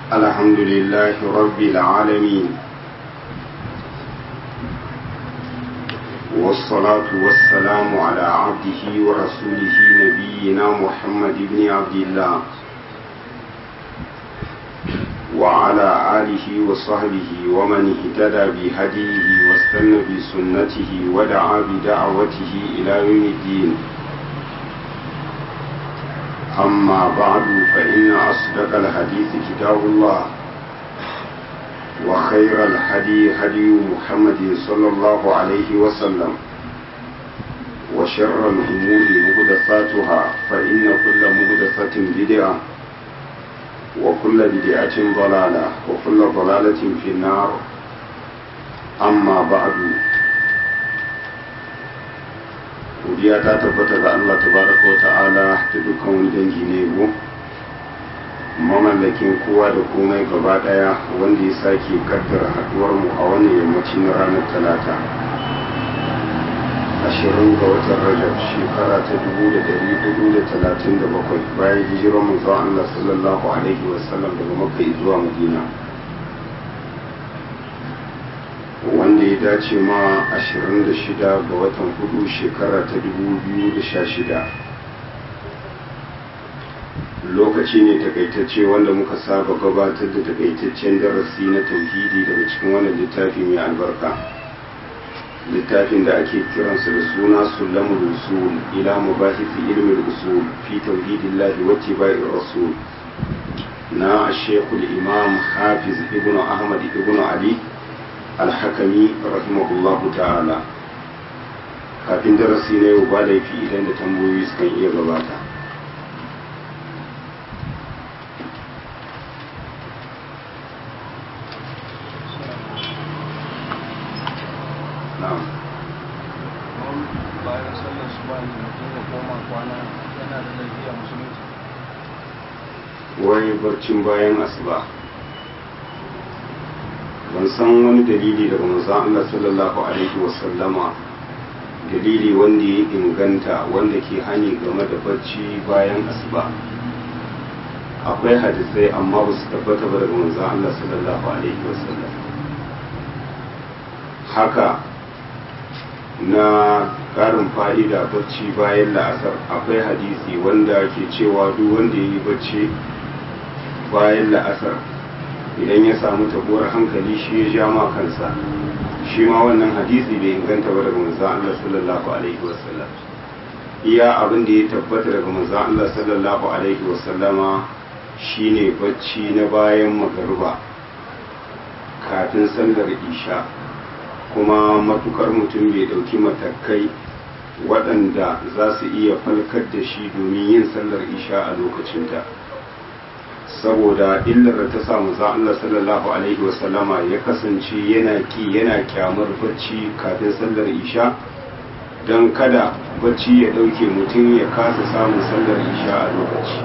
الحمد لله رب العالمين والصلاة والسلام على عبده ورسوله نبينا محمد بن عبد الله وعلى آله وصحبه ومن اهتدى بهديه واستنى بسنته ودعا بدعوته إلى يوم الدين أما بعد فإن أصدق الحديث كتاب الله وخير الهدي هدي محمد صلى الله عليه وسلم وشر الأمور مهدفاتها فإن كل مهدفة بدعة وكل بدعة ضلالة وكل ضلالة في النار أما بعد godiya ta tabbata ga Allah tabaraka wa ta'ala da dukkan wani dangi ne go mamallakin kowa da komai gaba daya wanda ya sake kaddara haduwar mu a wannan yammaci na ranar talata ashirin ga watan rajab shekara ta dubu da dari hudu da talatin da bakwai bayan hijirar manzo Allah sallallahu alaihi wasallam daga makka zuwa madina wanda ya dace ma 26 ga watan hudu shekara ta 2016 lokaci ne takaitacce wanda muka saba gabatar da takaitaccen darasi na tauhidi daga cikin wannan littafi mai albarka littafin da ake kiransa da suna sulamul usul ila mabahisi ilmin usul fi tauhidillahi wa tibai rasul na shekul imam hafiz ibnu ahmad ibnu ali alhakami rahimahullahu ta'ala kafin darasi na yau ba laifi idan da tambayoyi sukan iya gabata bayan sallar su ba mutum ya koma kwana yana da laifi a musulunci wai barcin bayan asuba ban san wani dalili daga manzon Allah sallallahu alaihi wasallama dalili wanda ya inganta wanda ke hani game da bacci bayan asuba akwai hadisai amma ba su tabbata ba daga manzon Allah sallallahu alaihi wasallam haka na ƙarin fa'ida bacci bayan la'asar akwai hadisi wanda ke cewa duk wanda ya yi bacci bayan la'asar idan ya samu tabuwar hankali shi ya ja ma kansa shi ma wannan hadisi bai inganta ba daga manzon Allah sallallahu alaihi wasallam iya abin da ya tabbata daga manzon Allah sallallahu alaihi wasallama shine bacci na bayan magariba kafin sallar isha kuma matukar mutum bai dauki matakai waɗanda za su iya falkar da shi domin yin sallar isha a lokacinta. saboda illar da ta samu za Allah sallallahu alaihi wasallama ya kasance yana ki yana kyamar bacci kafin sallar isha don kada bacci ya ɗauke mutum ya kasa samun sallar isha a lokaci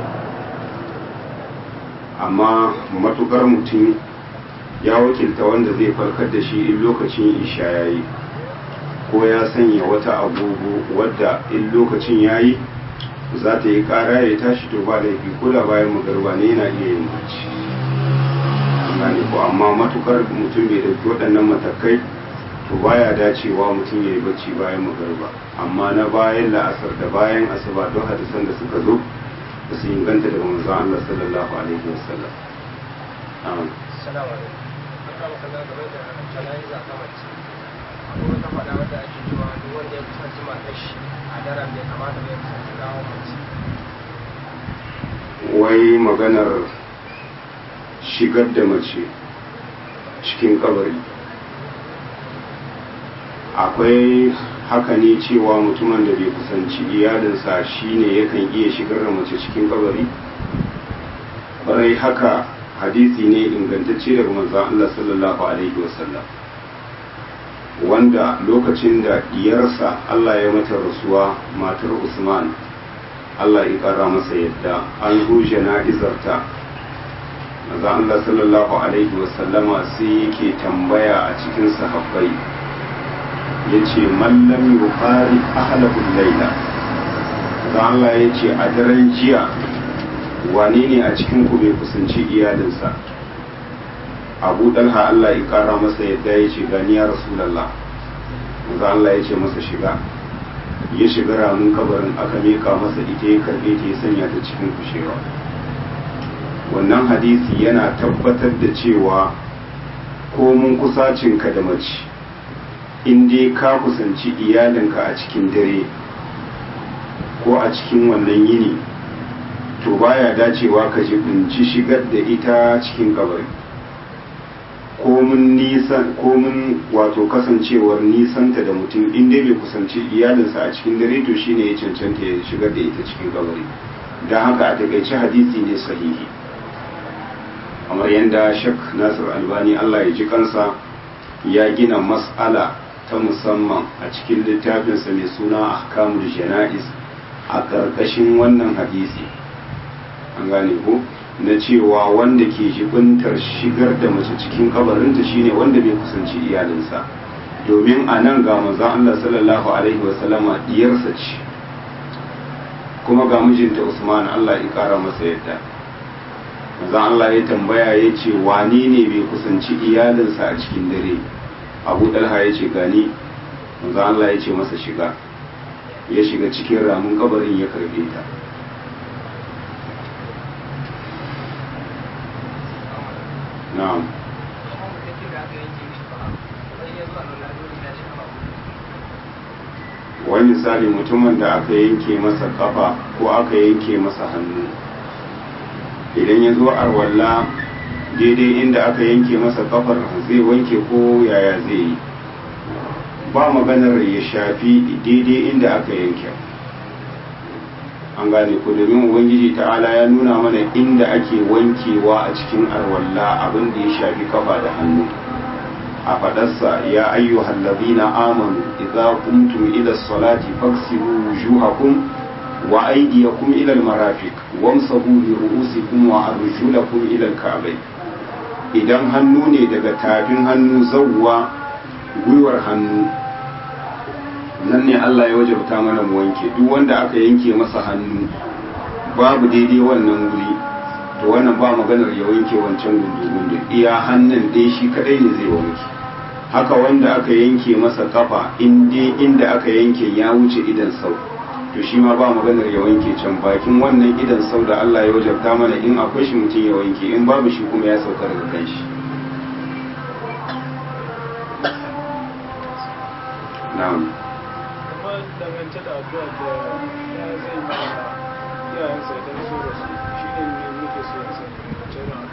amma matukar mutum ya wakilta wanda zai farkar da shi in lokacin isha ya yi ko ya sanya wata agogo wadda in lokacin ya yi za ta yi kara ya tashi to ba laifi ko da bayan magarba ne yana iya yin bacci gane ko amma matukar mutum bai dauki waɗannan matakai to baya dacewa mutum ya yi bacci bayan magarba amma na bayan la'asar da bayan asuba don hadisan da suka zo da su inganta daga manzon Allah sallallahu alaihi wasallam amin salamu alaikum aka maka na game da jana'iza ta mace akwai wata faɗa wadda ake cewa duk wanda ya kusanci matar shi a daren bai kamata bai kusanci gawon mace wai maganar shigar da mace cikin kabari akwai haka ne cewa mutumin da bai kusanci iyalinsa shine yakan iya shigar da mace cikin kabari barai haka hadisi ne ingantacce daga manzon Allah sallallahu alaihi wasallam wanda lokacin da diyarsa Allah ya mata rasuwa matar Usman Allah ya kara masa yadda an zo jana'izarta maza Allah sallallahu alaihi wasallama sai yake tambaya a cikin sahabbai ya ce mallam yufari ahlahul laila maza Allah ya ce a daren jiya wane ne a cikin ku bai kusanci iyalinsa abu dalha Allah ya kara masa yadda ya ce gani ya rasulallah manzo Allah ya ce masa shiga ya shiga ramin kabarin aka mika masa ita ya karbe ta ya sanya ta cikin kushewa wannan hadisi yana tabbatar da cewa ko mun kusacinka da mace in dai ka kusanci iyalinka a cikin dare ko a cikin wannan yini to baya dacewa ka jibinci shigar da ita cikin kabari komin nisan komin wato kasancewar nisanta da mutum in dai bai kusanci iyalinsa a cikin dare to shine ya cancanta ya shigar da ita cikin kabari don haka a takaice hadisi ne sahihi kamar yadda shek nasir albani allah ya ji kansa ya gina mas'ala ta musamman a cikin littafinsa mai suna ahkamul jana'is a ƙarƙashin wannan hadisi an gane ko na cewa wanda ke jibintar shigar da mace cikin kabarinta shine wanda bai kusanci iyalinsa domin a nan ga manzon Allah sallallahu alaihi wasallama diyarsa ce kuma ga mijinta Usman Allah ya kara masa yadda manzon Allah ya tambaya ya ce wane ne bai kusanci iyalinsa a cikin dare Abu Dalha ya ce gani manzon Allah ya ce masa shiga ya shiga cikin ramin kabarin ya karbe ta na'am wani misali mutumin da aka yanke masa kafa ko aka yanke masa hannu idan ya zo arwalla daidai inda aka yanke masa kafar zai wanke ko yaya zai yi ba maganar ya shafi daidai inda aka yanke an gane ku domin ubangiji ta'ala ya nuna mana inda ake wankewa a cikin arwalla abin da ya shafi kafa da hannu a fadarsa ya ayyuhal ladina amanu idza qumtum ila salati faghsilu wujuhakum wa aydiyakum ila almarafiq wamsahu bi ru'usikum wa arjulakum ila alka'bayn idan hannu ne daga tafin hannu zawwa gwiwar hannu nan ne Allah ya wajabta mana mu wanke duk wanda aka yanke masa hannu babu daidai wannan wuri to wannan ba maganar ya wanke wancan gundu-gundu iya hannun dai shi kadai ne zai wanke haka wanda aka yanke masa kafa inda aka yanke ya wuce idan sau to shi ma ba maganar ya wanke can bakin wannan idan sau da Allah ya wajabta mana in akwai shi mutum ya wanke in babu shi kuma ya sauka daga kan shi na'am dangance da addu'a da ya zai ma iyayensa idan so da su shi ne ne muke so ya sani dangance da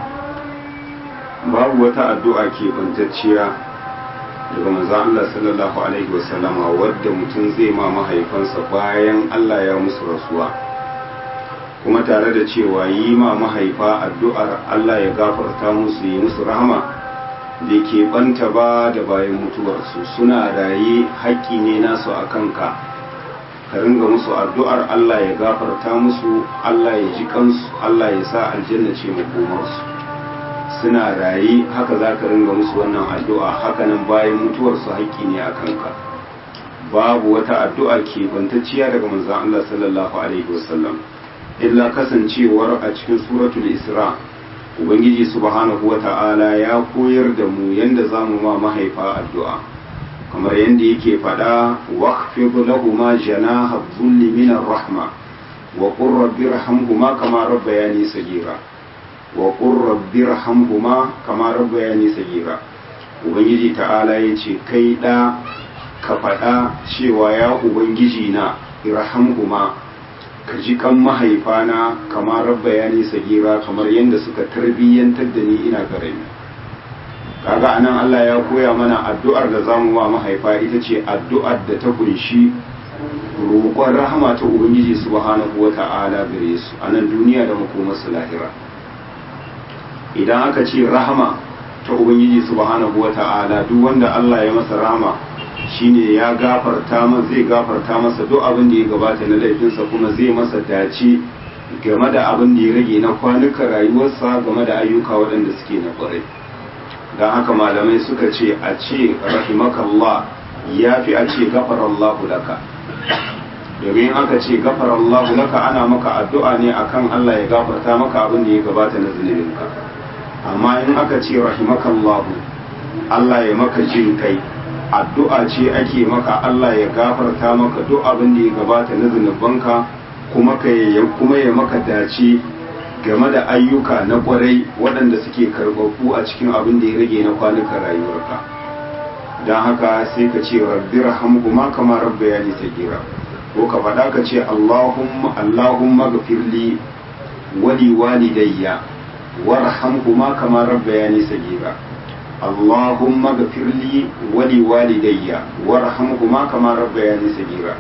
addu'a babu wata addu'a ke bantacciya daga manzon Allah sallallahu alaihi wasallama wadda mutum zai ma mahaifansa bayan Allah ya musu rasuwa kuma tare da cewa yi ma mahaifa addu'ar Allah ya gafarta musu yi musu rahama da ke banta ba da bayan mutuwarsu suna raye haƙƙi ne nasu a kanka ka ringa musu addu'ar Allah ya gafarta musu Allah ya ji kansu Allah ya sa aljanna ce makomarsu suna raye haka za ka ringa musu wannan addu'a hakanan bayan mutuwarsu haƙƙi ne a kanka babu wata addu'a ke bantacciya daga manzon Allah sallallahu alaihi wasallam illa kasancewar a cikin suratul isra' ubangiji subhanahu wa ta'ala ya koyar da mu yanda za mu ma mahaifa addu'a kamar yadda yake faɗa waqfid lahuma janaha dhulli min rahma wa qur rabbi irhamhuma kama rabbayani sagira wa qur rabbi irhamhuma kama rabbayani sagira ubangiji ta'ala yace kai da ka faɗa cewa ya ubangiji na irhamhuma ka ji kan mahaifana kamar rabba ya nisa gira kamar yadda suka tarbiyyantar da ni ina karami kaga anan Allah ya koya mana addu'ar da zamu wa mahaifa ita ce addu'ar da ta kunshi roƙon rahama ta ubangiji subhanahu wata'ala gare su a nan duniya da makomarsu lahira idan aka ce rahama ta ubangiji subhanahu wata'ala duk wanda Allah ya masa rahama shine ya gafarta masa zai gafarta masa duk abin da ya gabata na laifinsa kuma zai masa dace game da abin da ya rage na kwanukan rayuwarsa game da ayyuka waɗanda suke na ƙwarai don haka malamai suka ce a ce rahimakallah ya fi a ce gafarallahu laka domin aka ce gafarallahu laka ana maka addu'a ne akan Allah ya gafarta maka abin da ya gabata na zunubinka amma in aka ce rahimakallahu Allah ya maka jin kai addu'a ce ake maka Allah ya gafarta maka duk abin da ya gabata na zunubanka kuma ka kuma ya maka dace game da ayyuka na kwarai waɗanda suke karɓaɓɓu a cikin abin da ya rage na kwanukan rayuwarka don haka sai ka ce rabbi rahamhuma kama rabba ya nisa gira ko ka faɗa ka ce allahumma allahumma gafirli wali walidayya warhamhuma kama rabba ya nisa gira allahumma gafirli wali walidayya warhamhuma kama rabba ya nisa gira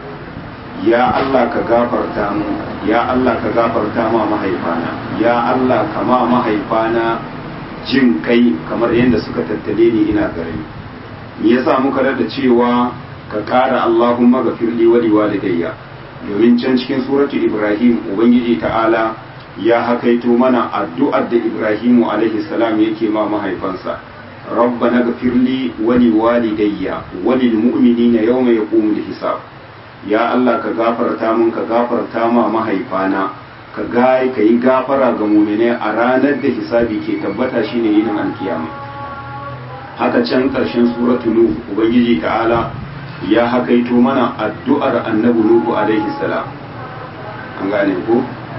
ya Allah ka gafarta mu ya Allah ka gafarta ma mahaifana ya Allah ka ma mahaifana jin kai kamar yadda suka tattale ni ina gare me yasa muka da cewa ka ƙara Allahumma gafirli wa liwalidayya domin can cikin suratu Ibrahim ubangiji ta'ala ya hakaito mana addu'ar da Ibrahimu alaihi salam yake ma mahaifansa rabbana gafirli wa liwalidayya wa lilmu'minina yawma yaqumul hisab ya Allah ka gafarta mun ka gafarta ma mahaifana ka ga ka yi gafara ga mumine a ranar da hisabi ke tabbata shine yinin alkiyama haka can ƙarshen suratu nuh ubangiji ta'ala ya hakaito mana addu'ar annabi nuhu alaihi salam an gane ko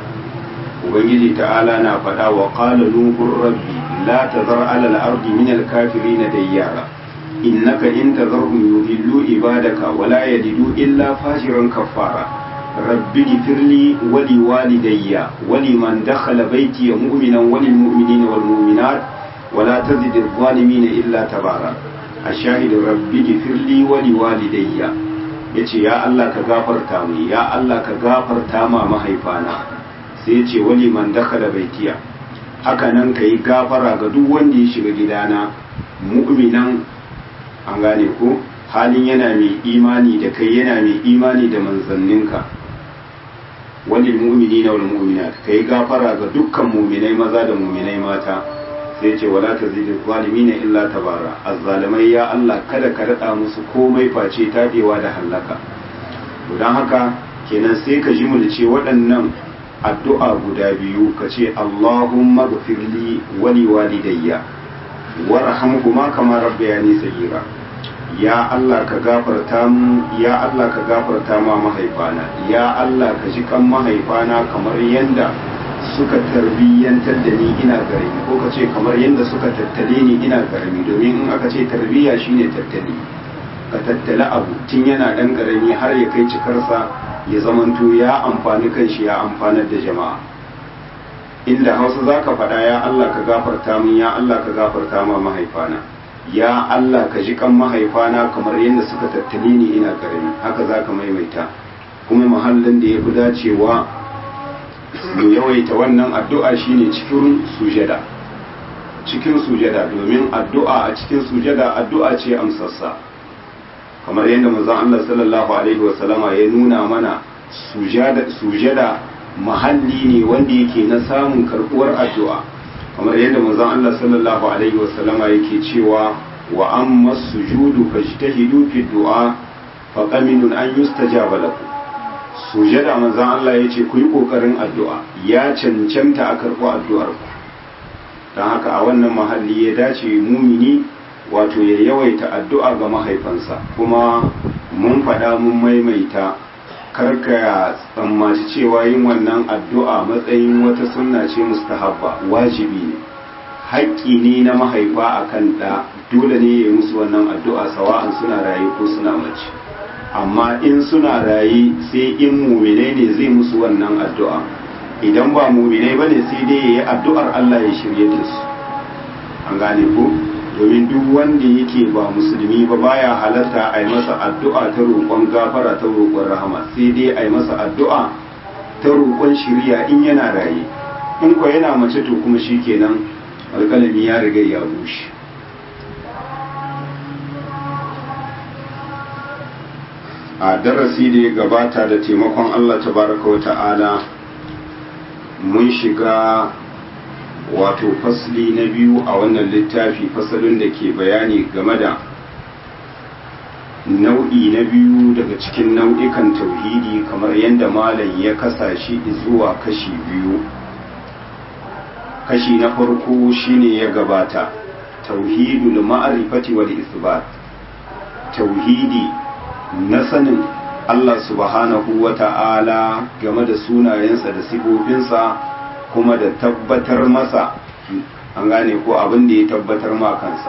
ubangiji ta'ala na faɗa wa qala nuhu rabbi la tazar ala al-ardi min al-kafirin dayyara innaka in tazarhum yudillu ibadaka wa la yalidu illa fajiran kaffara rabbi ghfirli wa li walidayya wa liman dakhala bayti mu'minan wa lil mu'minina wal mu'minat wa la tazid adh-dhalimin illa tabara ashahid rabbi ghfirli wa li walidayya yace ya Allah ka gafarta mu ya Allah ka gafarta ma mahaifana sai yace wa liman dakhala baytiya haka nan kai gafara ga duk wanda ya shiga gidana mu'minan an gane ko halin yana mai imani da kai yana mai imani da manzanninka walil mu'minina wal mu'minat kai gafara ga dukkan mu'minai maza da mu'minai mata sai ce wala tazidu zalimina illa tabara azzalimai ya Allah kada ka rada musu komai face tabewa da halaka to dan haka kenan sai ka ji mu da ce waɗannan addu'a guda biyu ka ce Allahumma ghfirli wa liwalidayya warhamhuma kama rabbayani sagira ya Allah ka gafarta mu ya Allah ka gafarta ma mahaifana ya Allah ka ji kan mahaifana kamar yanda suka tarbiyyantar da ni ina garami ko ka ce kamar yanda suka tattale ni ina garami domin in aka ce tarbiyya shine tattali ka tattala abu tun yana dan karami har ya kai cikarsa ya zamanto ya amfani kanshi ya amfanar da jama'a inda hausa za ka faɗa ya Allah ka gafarta min ya Allah ka gafarta ma mahaifana ya Allah ka ji kan mahaifana kamar yadda suka tattali ni ina karami haka za ka maimaita kuma mahallin da ya fi dacewa mu yawaita wannan addu'a shine cikin sujada cikin sujada domin addu'a a cikin sujada addu'a ce amsassa kamar yadda manzon Allah sallallahu alaihi wasallama ya nuna mana sujada sujada mahalli ne wanda yake na samun karbuwar addu'a kamar yadda manzon Allah sallallahu alaihi wasallama yake cewa wa amma sujudu fajtahidu fi du'a fa qaminun an yustajaba lakum sujada manzon Allah yace ku yi kokarin addu'a ya cancanta a karbu addu'ar ku dan haka a wannan mahalli ya dace mumini wato ya yawaita addu'a ga mahaifansa kuma mun faɗa mun maimaita karka tsammaci cewa yin wannan addu'a matsayin wata sunna ce mustahabba wajibi ne haƙƙi ne na mahaifa a kan ɗa dole ne ya yi musu wannan addu'a sawa'an suna raye ko suna mace amma in suna raye sai in muminai ne zai musu wannan addu'a idan ba muminai ba ne sai dai ya yi addu'ar Allah ya shirye da su an gane ko domin duk wanda yake ba musulmi ba baya halarta a yi masa addu'a ta roƙon gafara ta roƙon rahama sai dai a yi masa addu'a ta roƙon shirya in yana raye in ko yana mace to kuma shi kenan alƙalami ya riga ya bushe a darasi da ya gabata da taimakon Allah tabaraka wa ta'ala mun shiga wato fasli na biyu a wannan littafi fasalin da ke bayani game da nau'i na biyu daga cikin nau'ikan tauhidi kamar yadda malam ya kasa shi zuwa kashi biyu kashi na farko shine ya gabata tauhidul ma'rifati wal isbat tauhidi na sanin Allah subhanahu wa ta'ala game da sunayensa da sifofinsa kuma da tabbatar masa an gane ko abin da ya tabbatar ma kansa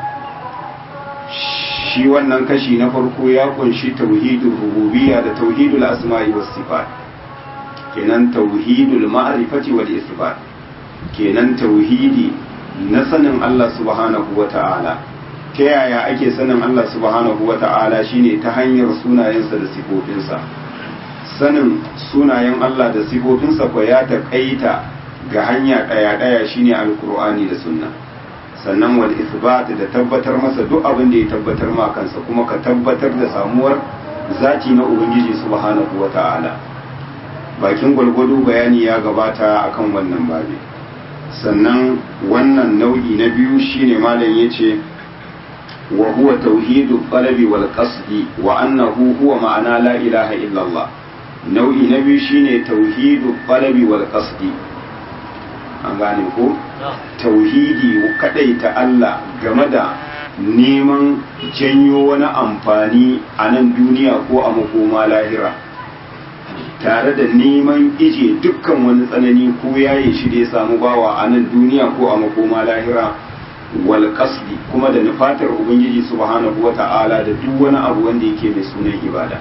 shi wannan kashi na farko ya kunshi tauhidul rububiyya da tauhidul asma'i was sifat kenan tauhidul ma'rifati wal isbat kenan tauhidi na sanin Allah subhanahu wa ta'ala ta yaya ake sanin Allah subhanahu wa ta'ala shine ta hanyar sunayensa da sifofinsa sanin sunayen Allah da sifofinsa ko ya taƙaita ga hanya ɗaya-ɗaya shine alkur'ani da sunna sannan wal isbat da tabbatar masa duk abin da ya tabbatar ma kansa kuma ka tabbatar da samuwar zati na ubangiji subhanahu wa ta'ala bakin gwalgwado bayani ya gabata akan wannan babi sannan wannan nau'i na biyu shine malam yace wa huwa tauhidu talabi wal qasdi wa annahu huwa ma'ana la ilaha illa Allah nau'i na biyu shine tauhidu talabi wal qasdi an gane ko tauhidi kadaita Allah game da neman janyo wani amfani a nan duniya ko a makoma lahira tare da neman ije dukkan wani tsanani ko yaye shi da ya samu bawa a nan duniya ko a makoma lahira wal qasdi kuma da nufatar ubangiji subhanahu wata'ala da duk wani abu wanda yake mai sunan ibada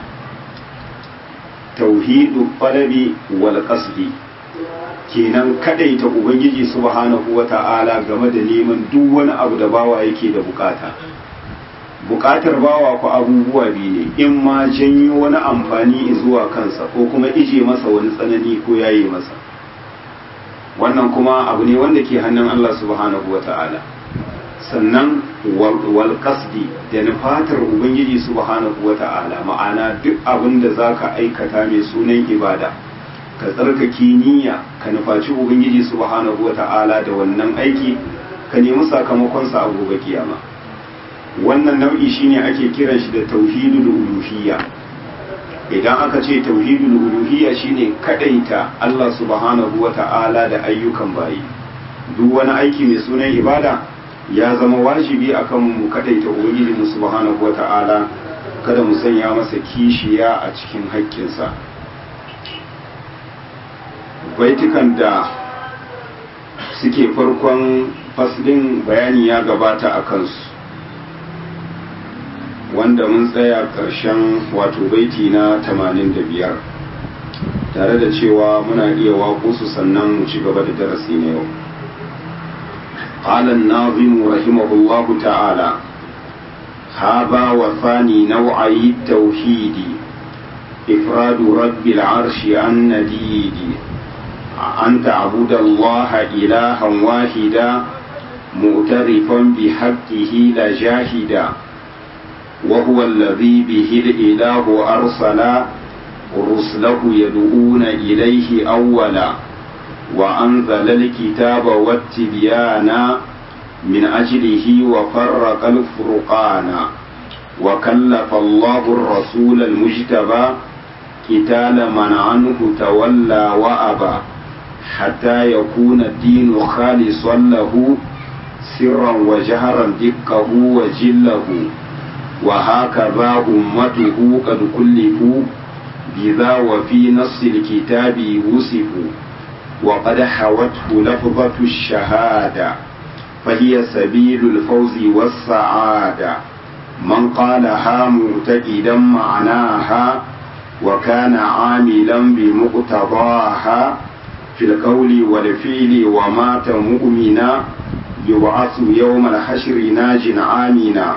tauhidu qalabi wal qasdi kenan kadaita ubangiji subhanahu wata'ala game da neman duk wani abu da bawa yake da bukata bukatar bawa ku abubuwa biyu ne in ma janyo wani amfani zuwa kansa ko kuma ije masa wani tsanani ko yaye masa wannan kuma abu ne wanda ke hannun Allah subhanahu wa ta'ala sannan wal qasdi da nufatar ubangiji subhanahu wa ta'ala ma'ana duk abin da zaka aikata mai sunan ibada ka tsarkake niyya ka nufaci ubangiji subhanahu wa ta'ala da wannan aiki ka nemi sakamakonsa a gobe kiyama wannan nau'i shine ake kiran shi da tauhidul uluhiyya idan aka ce tauhidul uluhiyya shine kadaita Allah subhanahu wata'ala da ayyukan bayi duk wani aiki mai sunan ibada ya zama wajibi akan mu kadaita ubangiji mu subhanahu wata'ala kada mu sanya masa kishiya a cikin haƙƙinsa baitukan da suke farkon faslin bayani ya gabata a kansu wanda mun tsaya ƙarshen wato baiti na 85 tare da cewa muna iya waƙo su sannan mu ci gaba da darasi na yau قال الناظم رحمه الله تعالى هذا وثاني نوعي التوحيد إفراد رب العرش عن نديد أن تعبد الله إلها واحدا مؤترفا بحقه لجاهدا وهو الذي به الإله أرسل رسله يدعون إليه أولا وأنزل الكتاب والتبيان من أجله وفرق الفرقان وكلف الله الرسول المجتبى قتال من عنه تولى وأبى حتى يكون الدين خالصا له سرا وجهرا دقه وجله وهكذا أمته قد كلفوا بذا وفي نص الكتاب وصفوا وقد حوته لفظة الشهادة فهي سبيل الفوز والسعادة من قالها معتقدا معناها وكان عاملا بمقتضاها في القول والفعل ومات مؤمنا يبعث يوم الحشر ناج آمنا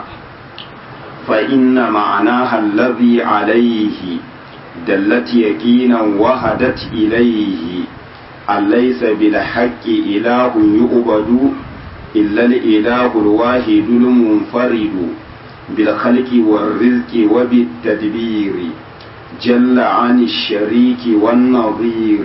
فإن معناها الذي عليه دلت يقينا وهدت إليه أن ليس بالحق إله يؤبد إلا الإله الواحد المنفرد بالخلق والرزق وبالتدبير جل عن الشريك والنظير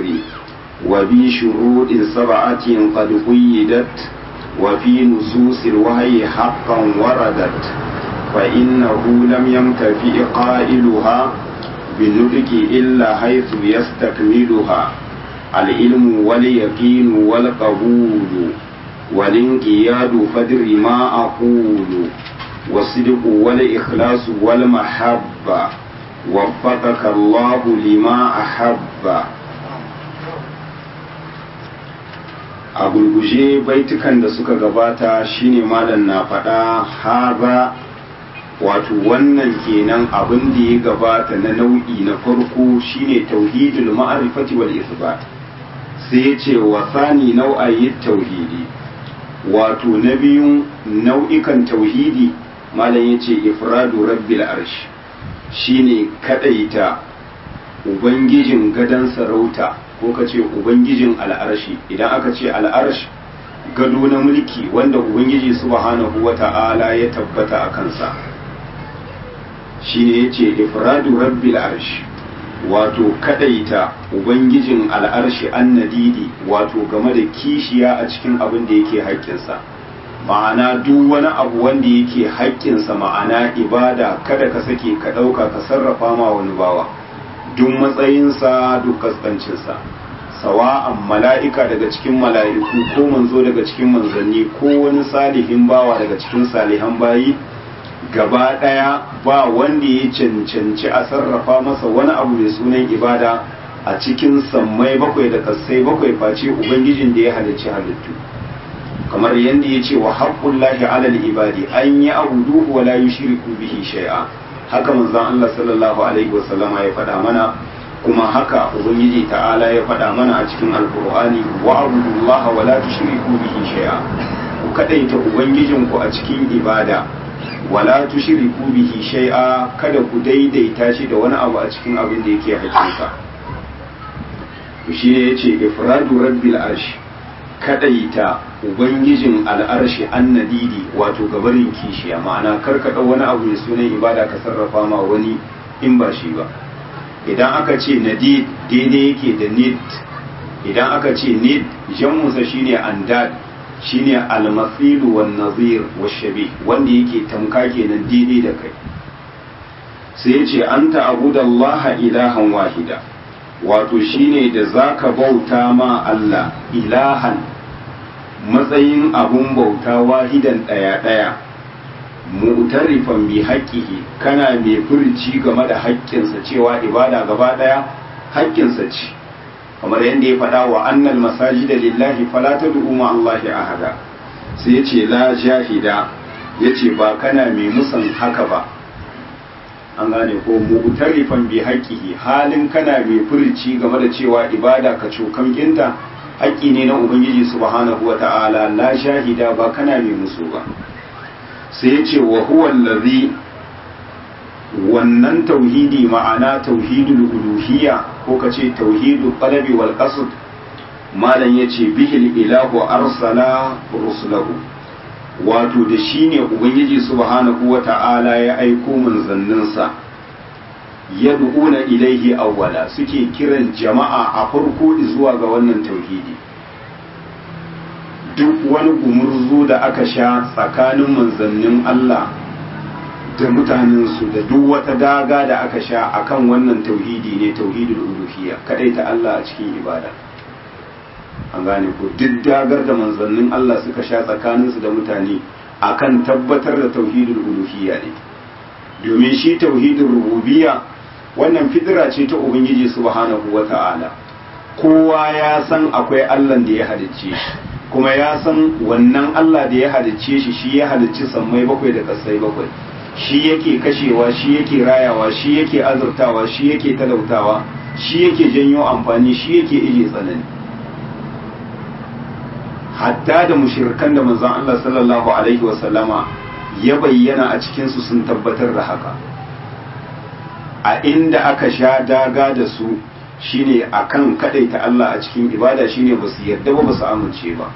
وبشروط سبعة قد قيدت وفي نصوص الوحي حقا وردت فإنه لم يمتفئ قائلها بالنطق إلا حيث يستكملها العلم واليقين والقبول والانقياد فدر ما أقول والصدق والإخلاص والمحبة وفقك الله لما أحب a gurguje baitukan da suka gabata shine malam na faɗa haza wato wannan kenan abin da ya gabata na nau'i na farko shine tauhidul ma'rifati wal isbat sai ya ce wa sani nau'ayi tauhidi wato na biyun nau'ikan tauhidi malam ya ce ifradu rabbil arsh shine kadaita ubangijin gadon sarauta ko ka ce ubangijin al'arshi idan aka ce al'arsh gado na mulki wanda ubangiji subhanahu wa ta'ala ya tabbata a kansa shi ne ya ce ifradu rabbil arsh wato kadaita ubangijin al'arshi annadidi wato game da kishiya a cikin abin da yake haƙƙinsa ma'ana duk wani abu wanda yake haƙƙinsa ma'ana ibada kada ka sake ka ɗauka ka sarrafa ma wani bawa duk matsayinsa duk kaskancinsa sawa'an mala'ika daga cikin mala'iku ko manzo daga cikin manzanni ko wani salihin bawa daga cikin salihan bayi gaba ɗaya ba wanda ya cancanci a sarrafa masa wani abu mai sunan ibada a cikin sammai bakwai da kassai bakwai face ubangijin da ya halicci halittu kamar yadda ya ce wa haƙƙullahi alal ibadi an yi abuduhu wa la yushriku bihi shay'a haka manzon Allah sallallahu alaihi wasallama ya faɗa mana kuma haka ubangiji ta'ala ya faɗa mana a cikin alqur'ani wa abudullaha wa la tushriku bihi shay'a ku kadaita ubangijinku a cikin ibada wa la tushriku bihi shay'a kada ku daidaita shi da wani abu a cikin abin da yake hakinsa shi ne yace ifradu rabbil arshi kadaita ubangijin al'arshi annadidi wato gabarin kishiya ma'ana karkada wani abu mai sunan ibada ka sarrafa ma wani in ba shi ba idan aka ce nadid daidai yake da nid idan aka ce nid jammusa shine andad shine almasilu wan nazir washabi wanda yake tamka kenan daidai da kai sai ya ce anta abudallaha ilahan wahida wato shine da zaka bauta ma Allah ilahan matsayin abun bauta wahidan ɗaya ɗaya mu'tarifan bi haƙƙihi kana mai furci game da haƙƙinsa cewa ibada gaba ɗaya haƙƙinsa ce kamar yadda ya faɗa wa annal masajida lillahi fala tad'u ma Allahi ahada sai ya ce la jahida yace ba kana mai musan haka ba an gane ko mu'tarifan bi haqqihi halin kana mai furci game da cewa ibada ka cokan kinta haƙƙi ne na ubangiji subhanahu wata'ala la shahida ba kana mai musu ba sai ya ce wa huwa allazi wannan tauhidi ma'ana tauhidul uluhiyya ko ka ce tauhidul qalabi wal qasd malam yace bihil ilahu arsala rusulahu wato da shi ne ubangiji subhanahu wa ta'ala ya aiko manzanninsa ya du'una ilaihi awwala suke kiran jama'a a farko zuwa ga wannan tauhidi duk wani gumurzu da aka sha tsakanin manzannin Allah da mutanensu da duk wata daga da aka sha akan wannan tauhidi ne tauhidul uluhiyya kadai ta Allah a cikin ibada an gane ko duk dagar da manzannin Allah suka sha tsakaninsu da mutane akan tabbatar da tauhidul uluhiyya ne domin shi tauhidul rububiyya wannan fidira ce ta ubangiji subhanahu wata'ala kowa ya san akwai Allah da ya halicce shi kuma ya san wannan Allah da ya halicce shi shi ya halicci sammai bakwai da kasai bakwai shi yake kashewa shi yake rayawa shi yake azurtawa shi yake talautawa shi yake janyo amfani shi yake ije tsanani hatta da mushirkan da manzon Allah sallallahu alaihi wasallama ya bayyana a cikinsu sun tabbatar da haka a inda aka sha daga da su shine akan kadaita Allah a cikin ibada shine ba su yarda ba ba su amince ba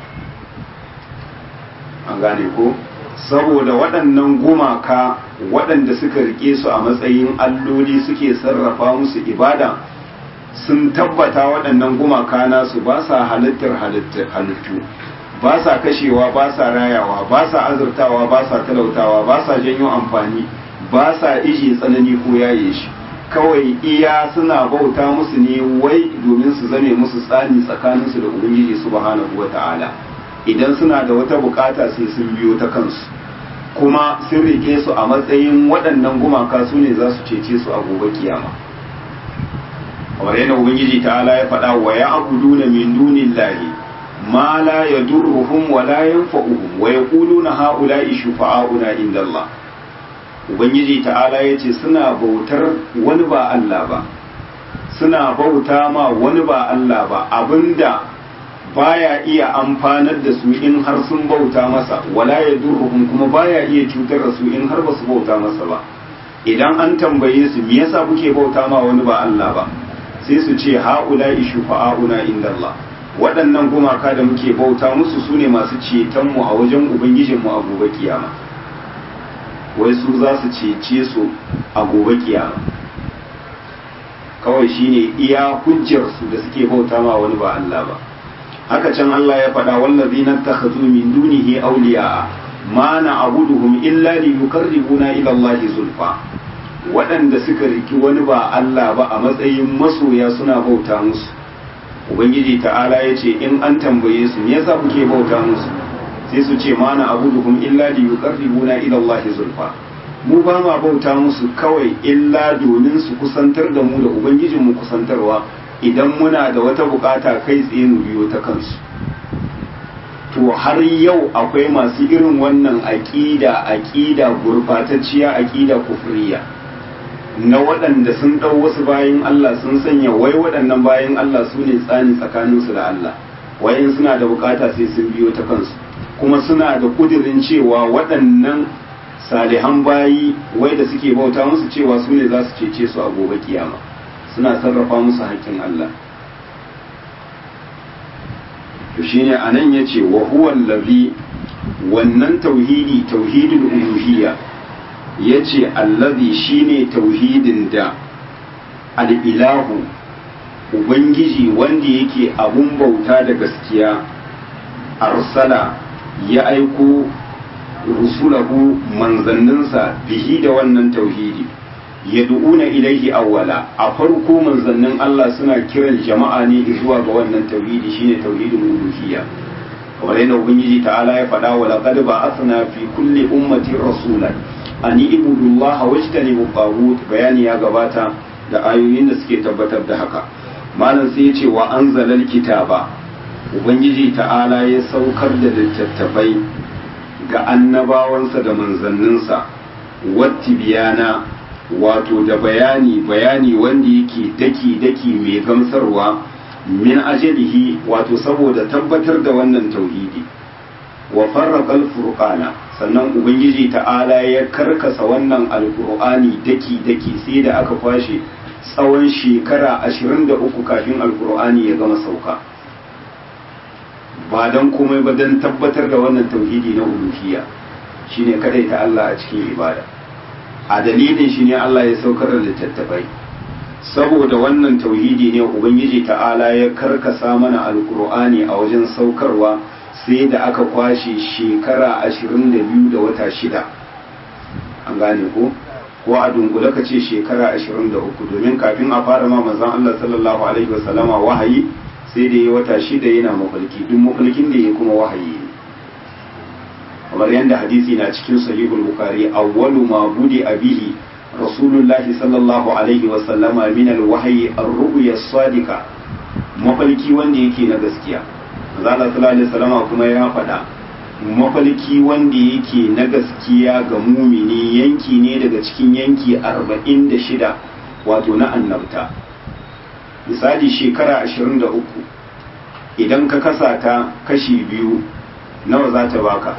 an gane ko saboda waɗannan gumaka waɗanda suka rike su a matsayin alloli suke sarrafa musu ibada sun tabbata waɗannan gumaka nasu ba sa halittar halittu ba sa kashewa ba sa rayawa ba sa azurtawa ba sa talautawa ba sa janyo amfani ba sa ije tsanani ko yaye shi kawai iya suna bauta musu ne wai domin su zame musu tsani tsakaninsu da ubangiji subhanahu wata'ala idan suna da wata bukata sai sun biyo ta kansu kuma sun rike su a matsayin waɗannan gumaka su ne za su cece su a gobe kiyama kamar yadda ubangiji ta'ala ya faɗa wa ya abuduna min dunillahi ma la yadurruhum wa la yanfa'uhum wa yaquluna ha'ula'i shufa'auna indallah ubangiji ta'ala yace suna bautar wani ba Allah ba suna bauta ma wani ba Allah ba abinda baya iya amfanar da su in har sun bauta masa wala yadurruhum kuma baya iya cutar da su in har ba su bauta masa ba idan an tambaye su me yasa kuke bauta ma wani ba Allah ba sai su ce ha'ula'i shufa'auna indallah waɗannan gumaka da muke bauta musu su ne masu cetonmu a wajen ubangijinmu a gobe kiyama wai su za su cece su a gobe kiyama kawai shine iya hujjarsu da suke bauta ma wani ba Allah ba haka can Allah ya faɗa wallazi na takhazu min dunihi awliya ma na abuduhum illa li yuqarribuna ila Allah zulfa waɗanda suka riki wani ba Allah ba a matsayin masoya suna bauta musu ubangiji ta'ala ya ce in an tambaye su me yasa kuke bauta musu sai su ce mana abuduhum illa li yuqarribuna ila Allah zulfa mu ba ma bauta musu kawai illa domin su kusantar da mu da ubangijin mu kusantarwa idan muna da wata bukata kai tsaye mu biyo ta kansu to har yau akwai masu irin wannan aqida aqida gurbatacciya aqida kufriya na waɗanda sun ɗau wasu bayan Allah sun sanya wai waɗannan bayan Allah su ne tsani tsakaninsu da Allah wayan suna da bukata sai sun biyo ta kansu kuma suna da kudirin cewa waɗannan salihan bayi wai da suke bauta musu cewa su ne za su cece su a gobe kiyama suna sarrafa musu haƙƙin Allah to shine anan yace wa huwa allazi wannan tauhidi tauhidul uluhiyya ya ce allazi shine tauhidin da al'ilahu ubangiji wanda yake abun bauta da gaskiya arsala ya aiko rusulahu manzanninsa bihi da wannan tauhidi ya du'una ilaihi awwala a farko manzannin Allah suna kiran jama'a ne zuwa ga wannan tauhidi shine tauhidin uluhiyya kamar yadda ubangiji ta'ala ya faɗa wa laqad ba'athna fi kulli ummatin rasulan ani ibudullaha wajtanibu tagut bayani ya gabata da ayoyin da suke tabbatar da haka malam sai ya ce wa anzalal kitaba ubangiji ta'ala ya saukar da littattafai ga annabawansa da manzanninsa watti biyana wato da bayani bayani wanda yake daki daki mai gamsarwa min ajalihi wato saboda tabbatar da wannan tauhidi wa farraqal furqana sannan ubangiji ta'ala ya karkasa wannan alkur'ani daki-daki sai da aka kwashe tsawon shekara 23 kafin alkur'ani ya gama sauka ba don komai ba don tabbatar da wannan tauhidi na uluhiyya shine kadai ta Allah a cikin ibada a dalilin shi ne Allah ya saukar da littattafai saboda wannan tauhidi ne ubangiji ta'ala ya karkasa mana alkur'ani a wajen saukarwa sai da aka kwashe shekara ashirin da biyu da wata shida an gane ko ko a dunkule ka ce shekara ashirin da uku domin kafin a fara ma manzon Allah sallallahu alaihi wasallama wahayi sai da ya wata shida yana mafalki duk mafalkin da ya kuma wahayi ne kamar yadda hadisi na cikin sahihul bukhari awwalu ma budi abihi rasulullahi sallallahu alaihi wasallama min alwahyi ar-ru'ya as-sadiqa mafalki wanda yake na gaskiya zala sallallahu kuma ya faɗa mafalki wanda yake na gaskiya ga mumini yanki ne daga cikin yanki arba'in da shida wato na annabta misali shekara ashirin da uku idan ka kasa ta kashi biyu nawa za ta baka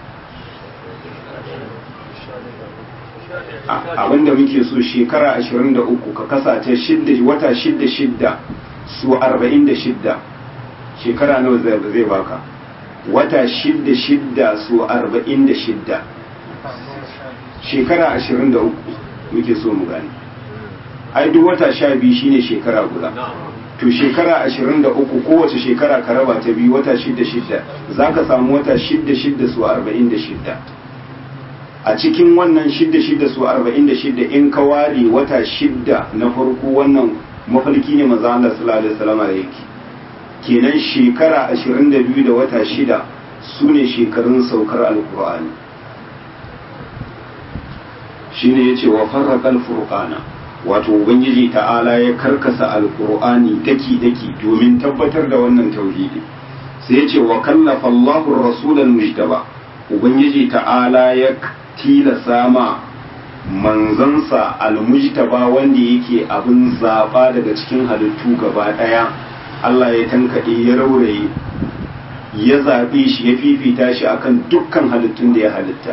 abinda muke so shekara ashirin da uku ka kasa ta wata shidda shidda su arba'in da shidda shekara nawa zai baka wata shidda shidda su arba'in da shidda shekara ashirin da uku muke so mu gani ai duk wata sha biyu shine shekara guda to shekara ashirin da uku kowace shekara ka raba ta biyu wata shidda shidda za ka samu wata shidda shidda su arba'in da shidda a cikin wannan shidda shidda su arba'in da shidda in ka ware wata shidda na farko wannan mafarki ne maza Allah sallallahu alaihi wasallam da yake kenan shekara ashirin da biyu da wata shida su ne shekarun saukar alkur'ani shine yace wa farraqal furqana wato ubangiji ta'ala ya karkasa alkur'ani daki daki domin tabbatar da wannan tauhidi sai yace wa kallafa Allahu ar-rasulal mujtaba ubangiji ta'ala ya tilasa ma manzansa almujtaba wanda yake abin zaba daga cikin halittu gaba daya Allah ya tankaɗe ya rauraye ya zaɓe shi ya fifita shi akan dukkan halittun da ya halitta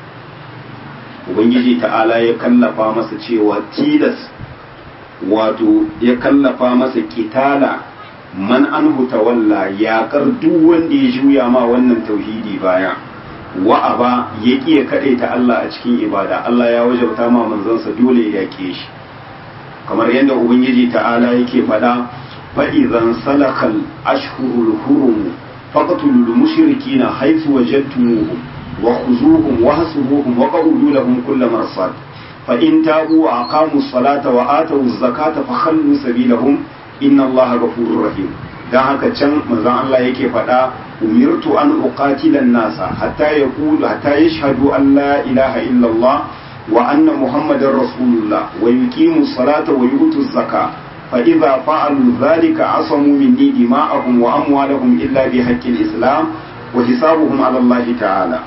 ubangiji ta'ala ya kallafa masa cewa tilas wato ya kallafa masa kitala man an walla yaƙar duk wanda ya juya ma wannan tauhidi baya wa'aba ya ƙiya kaɗaita Allah a cikin ibada Allah ya wajabta ma manzansa dole ya yaƙe shi kamar yadda ubangiji ta'ala yake faɗa fa'izan salakal ashhurul hurum faqtulul mushrikina haythu wajadtumuhum wa khuzuhum wa hasubuhum wa qawlu lahum kull marsad fa in tabu wa aqamu salata wa atu zakata fa khallu sabilahum inna allaha ghafurur rahim dan haka can manzon Allah yake faɗa umirtu an uqatila an-nasa hatta yaqulu hatta yashhadu an la ilaha illa Allah wa anna muhammadar rasulullah wa yuqimu salata wa yutu zakata فإذا فعلوا ذلك عصموا مني دماءهم وأموالهم إلا بحق الإسلام وحسابهم على الله تعالى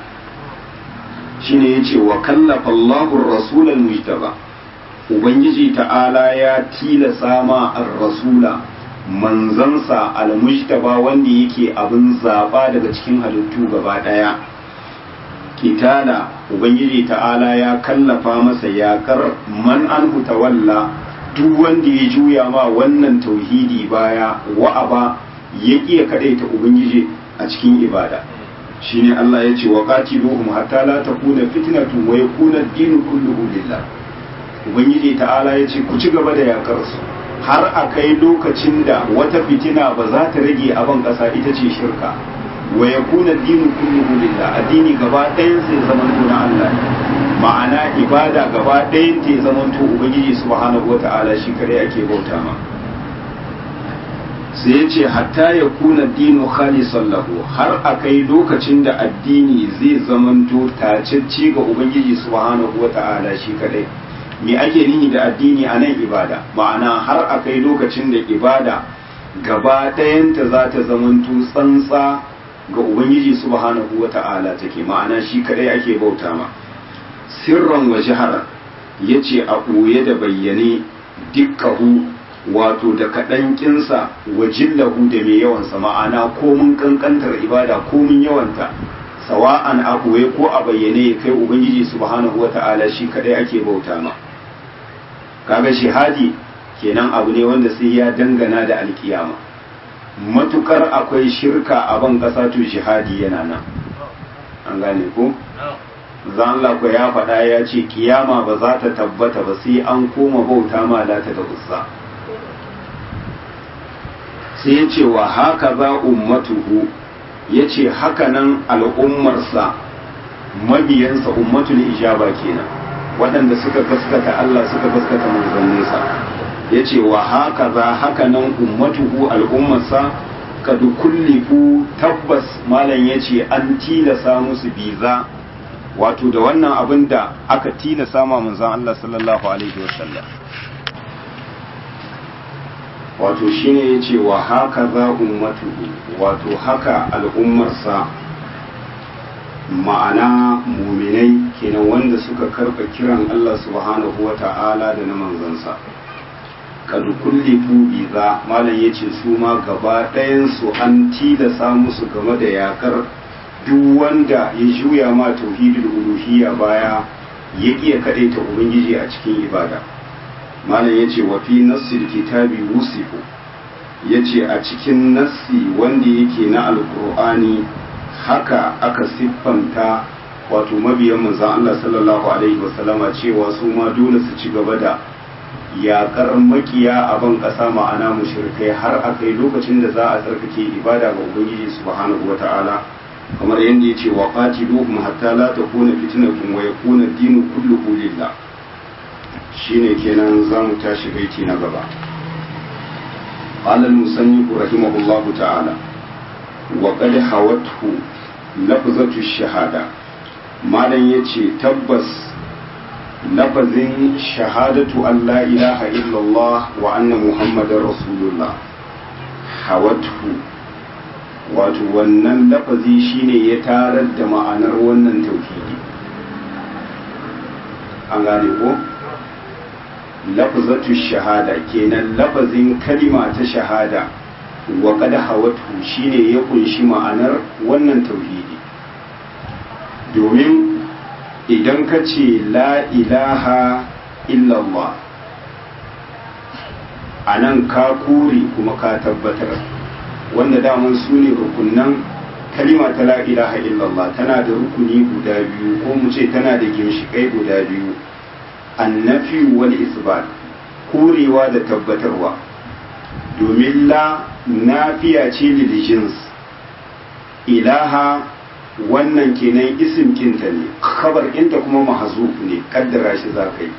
shine yace wa kallafa Allahu ar-rasul al-mujtaba ubangiji ta'ala ya tilasa ma ar-rasula manzansa al-mujtaba wanda yake abin zaba daga cikin halittu gaba daya kitala ubangiji ta'ala ya kallafa masa yakar man an tawalla duk wanda ya juya ma wannan tauhidi baya wa'aba ya ƙiya kaɗaita ubangiji a cikin ibada shine Allah ya ce wa qatiluhum hatta la takuna fitnatun wa yakuna ad-dinu kulluhu lillah ubangiji ta'ala ya ce ku ci gaba da yakar su har a kai lokacin da wata fitina ba za ta rage a ban ƙasa ita ce shirka wa yakuna ad-dinu kulluhu lillah addini gaba ɗayan sai zaman na Allah ma'ana ibada gaba ɗayan ta zaman to ubangiji subhanahu wata'ala shi kare ake bauta ma sai ya ce hatta ya kuna dino khalisan lahu har a kai lokacin da addini zai zamanto tacecce ga ubangiji subhanahu wata'ala shi kadai me ake nihi da addini a nan ibada ma'ana har a kai lokacin da ibada gaba ɗayanta za ta zamanto tsantsa ga ubangiji subhanahu wata'ala take ma'ana shi kadai ake bauta ma sirran wa jihara ya ce a ɓoye da bayyane dukkahu wato da kaɗan ƙinsa wa jillahu da mai yawansa ma'ana komin ƙanƙantar ibada komin yawanta sawa'an a ɓoye ko a bayyane ya kai ubangiji subhanahu wata'ala shi kaɗai ake bauta ma kaga shihadi kenan abu ne wanda sai ya dangana da alkiyama matukar akwai shirka a ban ƙasa to jihadi yana nan an gane ko zan ko ya faɗa ya ce kiyama ba za ta tabbata ba sai an koma bauta ma lata da uzza sai ya ce wa haka za ummatuhu ya ce hakanan al'ummarsa mabiyansa ummatul ijaba kenan waɗanda suka gaskata Allah suka gaskata manzanninsa ya ce wa haka za hakanan ummatuhu al'ummarsa kadu kullifu tabbas malam ya ce an tilasa musu biza wato da wannan abin da aka tilasa ma manzan Allah sallallahu alaihi wasallam wato shine ya ce wa haka za ummatuhu wato haka al'ummarsa ma'ana muminai kenan wanda suka karɓa kiran Allah subhanahu wa ta'ala da na manzansa kadu kullifu biza malam ya ce su ma gaba ɗayansu an tilasa musu game da yakar duk wanda ya juya ma tauhidul uluhiyya baya ya ƙiya kaɗaita ubangiji a cikin ibada malam ya ce wa fi nassil kitabi wusifu ya ce a cikin nassi wanda yake na alkur'ani haka aka siffanta wato mabiyan manzan Allah sallallahu alaihi wasallama cewa su ma dole su ci gaba da yaƙar makiya a ban ƙasa ma'ana mushrikai har a kai lokacin da za a tsarkake ibada ga ubangiji subhanahu wata'ala kamar yadda ya ce wa qatiluhum hatta la takuna fitnatun wa yakuna dinu kulluhu lillah shine kenan zamu tashi baiti na gaba قال المصنف رحمه الله تعالى وقد حوته لفظة الشهادة ما لن يتي تبس لفظ شهادة أن لا إله إلا الله وأن محمد رسول الله حوته wato wannan lafazi shine ya tarar da ma'anar wannan tauhidi an gane ko lafzatu shahada kenan lafazin kalima ta shahada wa qad hawatu shine ya kunshi ma'anar wannan tauhidi domin idan ka ce la ilaha illallah anan ka kore kuma ka tabbatar wanda daman su ne rukunan kalima ta la ilaha illallah tana da rukuni guda biyu ko mu ce tana da ginshiƙai guda biyu annafi wal isbat korewa da tabbatarwa domin la nafiya ce lil jins ilaha wannan kenan isim kinta ne khabar kinta kuma mahzuf ne kaddara shi za ka yi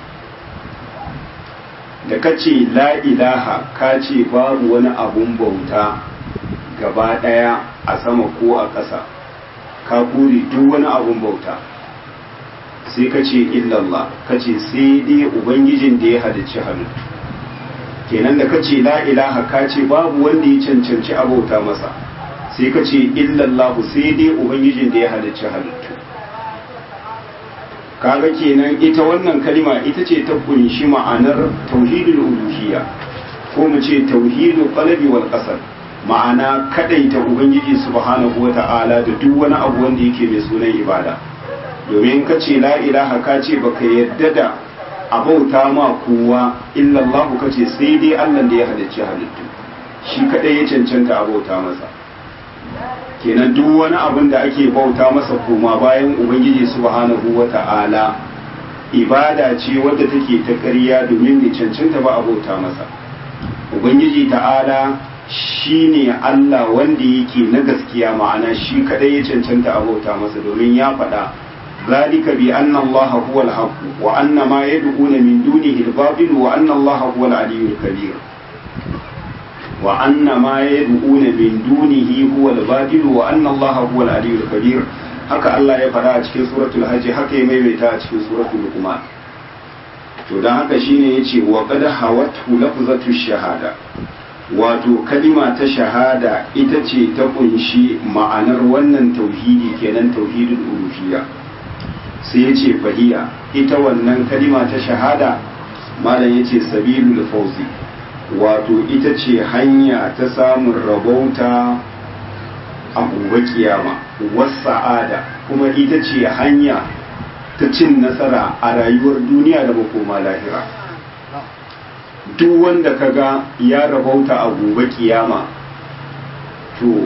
da ka ce la ilaha ka ce babu wani abun bauta gaba daya a sama ko a ƙasa ka kore duk wani abun bauta sai ka ce illallah ka ce sai dai ubangijin da ya halicci halittu kenan da ka ce la ilaha ka ce babu wanda ya cancanci abauta masa sai ka ce illallah sai dai ubangijin da ya halicci halittu kaga kenan ita wannan kalima ita ce ta kunshi ma'anar tauhidul uluhiyya ko mu ce tauhidul qalbi wal qasad ma'ana kadaita ubangiji subhanahu wata'ala da duk wani abu wanda yake mai sunan ibada domin ka ce la ilaha ka ce baka yadda da abauta ma kowa illallahu ka ce sai dai Allah da ya halicci halittu shi kadai ya cancanta abauta masa kenan duk wani abin da ake bauta masa koma bayan ubangiji subhanahu wata'ala ibada ce wadda take ta ƙarya domin ne cancanta ba abauta masa ubangiji ta'ala shi ne Allah wanda yake na gaskiya ma'ana shi kadai ya cancanta abauta masa domin ya faɗa ذلك بأن الله هو الحق وأن ما يدعون من دونه الباطل وأن الله هو العلي الكبير وأن ما يدعون من دونه هو الباطل وأن الله هو العلي الكبير haka Allah ya faɗa a cikin suratul hajj haka ya maimaita a cikin suratul luqman to dan haka shine yace wa qad hawatu lafzatu shahada wato kalima ta shahada ita ce ta kunshi ma'anar wannan tauhidi kenan tauhidul uluhiyya sai ya ce fahiya ita wannan kalima ta shahada malam ya ce sabilul fauzi wato ita ce hanya ta samun rabauta a gobe kiyama wasa'ada kuma ita ce hanya ta cin nasara a rayuwar duniya da makoma lahira duk wanda kaga ya rabauta a gobe kiyama to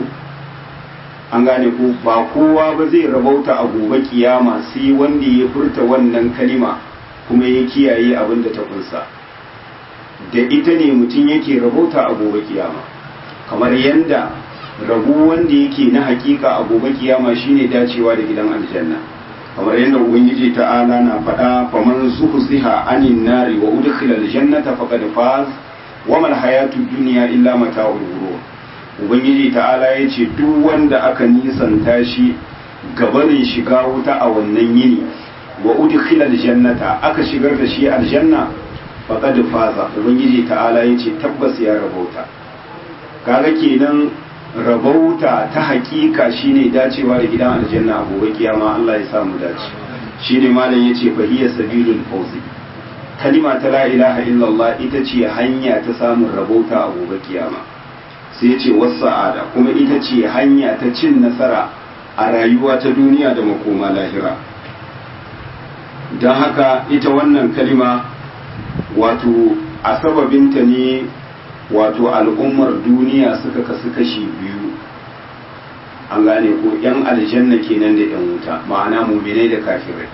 an gane ko ba kowa ba zai rabauta a gobe kiyama sai wanda ya furta wannan kalima kuma ya kiyaye abin da ta kunsa da ita ne mutum yake rabauta a gobe kiyama kamar yadda rabu wanda yake na hakika a gobe kiyama shine dacewa da gidan aljanna kamar yadda ubangiji ta'ala na faɗa faman zuhziha anin nari wa udkhila aljannata faqad faz wa mal hayatud dunya illa mata'ul ghurur ubangiji ta'ala ya ce duk wanda aka nisanta shi gabanin shiga wuta a wannan yini wa udkhila aljannata aka shigar da shi aljanna faqad faza ubangiji ta'ala ya ce tabbas ya rabauta kaga kenan rabauta ta hakika shine dacewa da gidan aljanna a gobe kiyama Allah ya samu dace shine malam yace fahiya sabilul fawzi kalima ta la ilaha illallah ita ce hanya ta samun rabauta a gobe kiyama sai ce wasa'ada kuma ita ce hanya ta cin nasara a rayuwa ta duniya da makoma lahira don haka ita wannan kalima wato a sababinta ne wato al'ummar duniya suka kasu kashi biyu an gane ko 'yan aljanna kenan da 'yan wuta ma'ana muminai da kafirai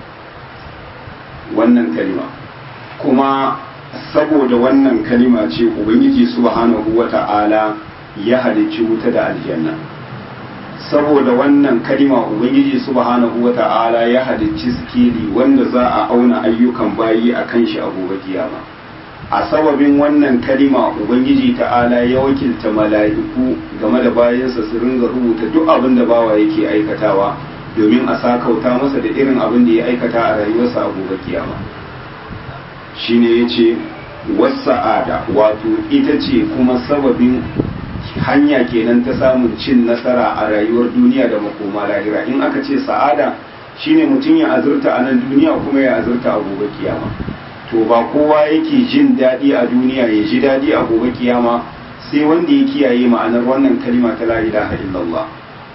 wannan kalima kuma saboda wannan kalima ce ubangiji subhanahu wata'ala ya halicci wuta da aljanna saboda wannan kalima ubangiji subhanahu wata'ala ya halicci sikeli wanda za a auna ayyukan bayi a kan shi a gobe kiyama a sababin wannan kalima ubangiji ta'ala ya wakilta mala'iku game da bayansa su ringa rubuta duk abin da bawa yake aikatawa domin a sakauta masa da irin abin da ya aikata a rayuwarsa a gobe kiyama shine yace wasa'ada wato ita ce kuma sababin hanya kenan ta samun cin nasara a rayuwar duniya da makoma lahira in aka ce sa'ada shine mutum ya azurta a nan duniya kuma ya azurta a gobe kiyama to ba kowa yake jin daɗi a duniya ya ji daɗi a gobe kiyama sai wanda ya kiyaye ma'anar wannan kalima ta la ilaha illallah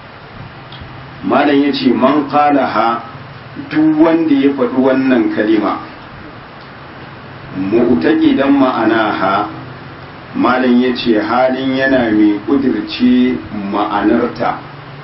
malam yace man qalaha duk wanda ya faɗi wannan kalima mu'taqidan ma'anaha malam ya ce halin yana mai ƙudirce ma'anarta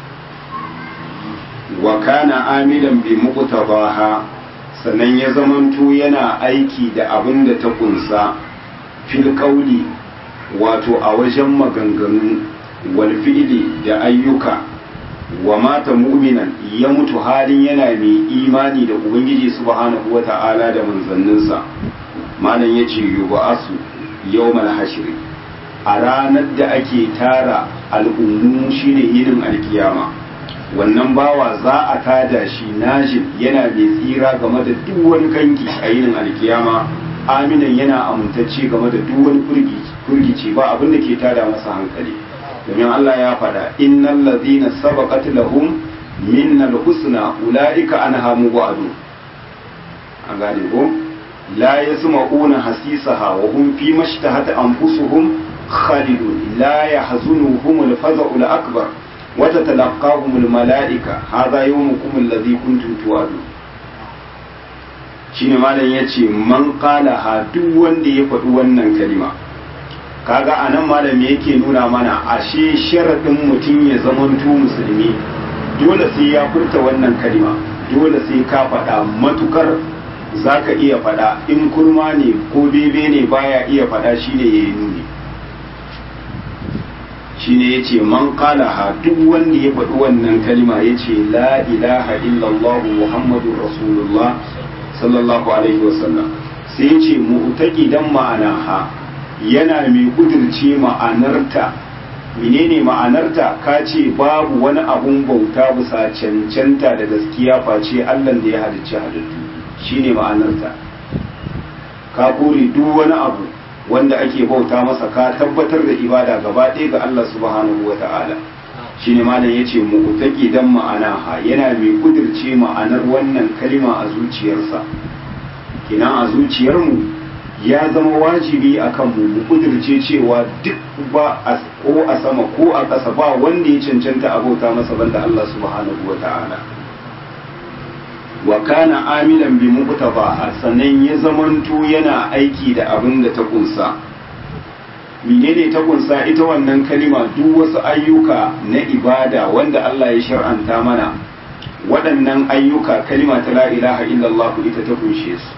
wa kana amilan bi muqtadaha sannan ya zamanto yana aiki da abin da ta kunsa fil qawli wato a wajen maganganu wal fi'li da ayyuka wa mata mu'minan ya mutu halin yana mai imani da ubangiji subhanahu wata'ala da manzanninsa malam yace yub'asu yawmal hashri a ranar da ake tara al'ummu shine yinin alkiyama wannan bawa za a tada shi najin yana mai tsira game da duk wani kanki a yinin alkiyama aminan yana amintacce game da duk wani kurgici ba abin da ke tada masa hankali domin Allah ya faɗa innal ladhina sabaqat lahum minnal husna ulaika anha mubadu an gane ko لا يسمعون حسيسها وهم فيما اشتهت أنفسهم خالدون لا يحزنهم الفزع الأكبر وتتلقاهم الملائكة هذا يومكم الذي كنتم توعدون shine malam ya ce man qalaha duk wanda ya faɗi wannan kalima kaga anan malam yake nuna mana ashe sharaɗin mutum ya zamanto musulmi dole sai ya furta wannan kalima dole sai ka faɗa matukar za ka iya faɗa in kurma ne ko bebe ne baya iya faɗa shine ya yi nuni shine ya ce man ha duk wanda ya faɗi wannan kalima ya ce la ilaha illallah muhammadu rasulullah sallallahu alaihi wasallam sai ya ce mu'taqidan ma'ana ha yana mai kudirce ma'anarta menene ma'anarta ka ce babu wani abun bauta bisa cancanta da gaskiya face Allah da ya halicci halittu shine ma'anarta ka kore duk wani abu wanda ake bauta masa ka tabbatar da ibada gaba ɗaya ga Allah subhanahu wa ta'ala shine malam yace mu utaki dan ma'ana ha yana mai kudirce ma'anar wannan kalima a zuciyarsa kina a zuciyarmu ya zama wajibi akan mu mu kudirce cewa duk ba ko a sama ko a ƙasa ba wanda ya cancanta a bauta masa banda Allah subhanahu wa ta'ala wa kana amilan bi muqtabaha sannan ya zamanto yana aiki da abin da ta kunsa menene ta kunsa ita wannan kalima duk wasu ayyuka na ibada wanda Allah ya shar'anta mana waɗannan ayyuka kalima ta la ilaha illallah ita ta kunshe su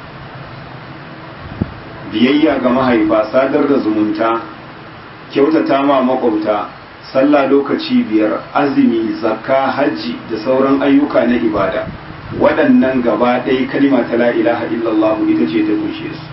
biyayya ga mahaifa sadar da zumunta kyautata ma makwabta sallah lokaci biyar azumi zakka hajji da sauran ayyuka na ibada waɗannan gaba ɗaya kalima ta la ilaha illallah ita ce ta kunshe su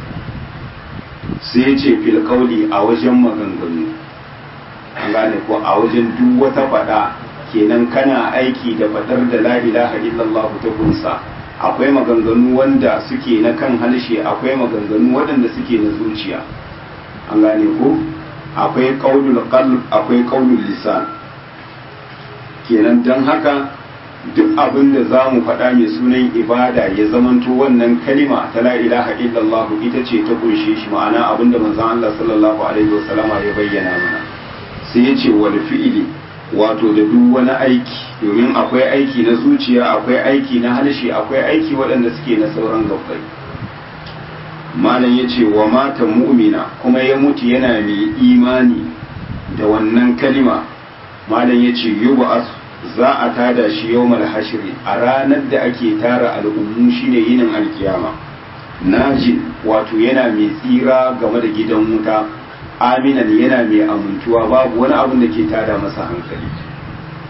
sai ya ce fil a wajen maganganu an gane ko a wajen duk wata faɗa kenan kana aiki da faɗar da la ilaha illallah ta kunsa akwai maganganu wanda suke na kan harshe akwai maganganu waɗanda suke na zuciya an gane ko akwai qaulul qalb akwai qaulul lisan kenan dan haka duk abin da za mu faɗa mai sunan ibada ya zamanto wannan kalima ta la ilaha illallah ita ce ta kunshe shi ma'ana abin da manzon Allah sallallahu alaihi wasallama ya bayyana mana sai ya ce wal fi'ili wato da duk wani aiki domin akwai aiki na zuciya akwai aiki na harshe akwai aiki waɗanda suke na sauran gabbai malam ya ce wa mata mu'mina kuma ya mutu yana mai imani da wannan kalima malam ya ce yuba za a tada shi yawmal hashri a ranar da ake tara al'ummu shine yinin alkiyama najin wato yana mai tsira game da gidan wuta aminan yana mai amintuwa babu wani abin da ke tada masa hankali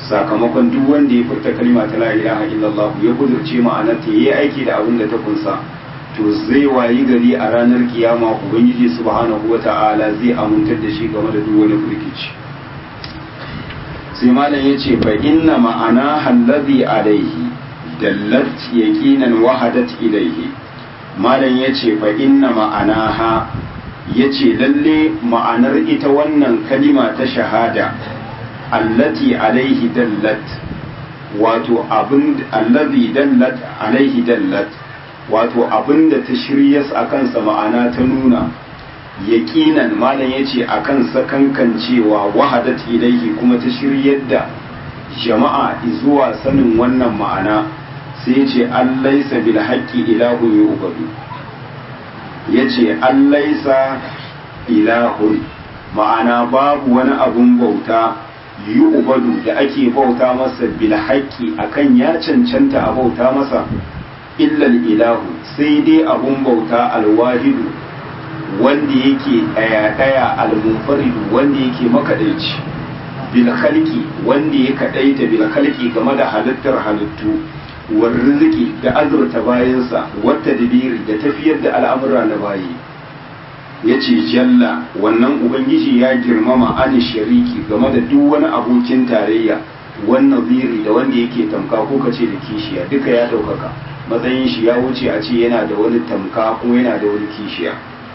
sakamakon duk wanda ya furta kalma ta la ilaha illallah ya kudurce ma'anar ta yi aiki da abin da ta kunsa to zai wayi gari a ranar kiyama ubangiji subhanahu wata'ala zai amintar da shi game da duk wani firkici sai malam ya ce fa inna ma'ana hallazi alaihi dallat yaqinan wahadat ilaihi malam ya ce fa inna ma'anaha ya ce lalle ma'anar ita wannan kalima ta shahada allati alaihi dallat wato abin allazi dallat alaihi dallat wato abin da ta shiryas a kansa ma'ana ta nuna yaƙinan malam ya ce a kan sakankancewa wahadat ilaihi kuma ta shiryar da jama'a zuwa sanin wannan ma'ana sai ce an laisa bil haƙƙi ilahun yi ubadu ya ce an laisa ilahun ma'ana babu wani abun bauta yi ubadu da ake bauta masa bil haƙƙi akan ya cancanta a bauta masa illal ilahu sai dai abun bauta alwahidu wanda yake ɗaya-ɗaya almunfaridu wanda yake makaɗaici bil khalqi wanda ya kaɗaita bil khalqi game da halittar halittu war riziki da azurta bayansa wata dabiri da tafiyar da al'amura na bayi ya ce jalla wannan ubangiji ya girmama ani shariki game da duk wani abokin tarayya wannan ziri da wanda yake tamka ko kace da kishiya duka ya ɗaukaka matsayin shi ya wuce a ce yana da wani tamka kuma yana da wani kishiya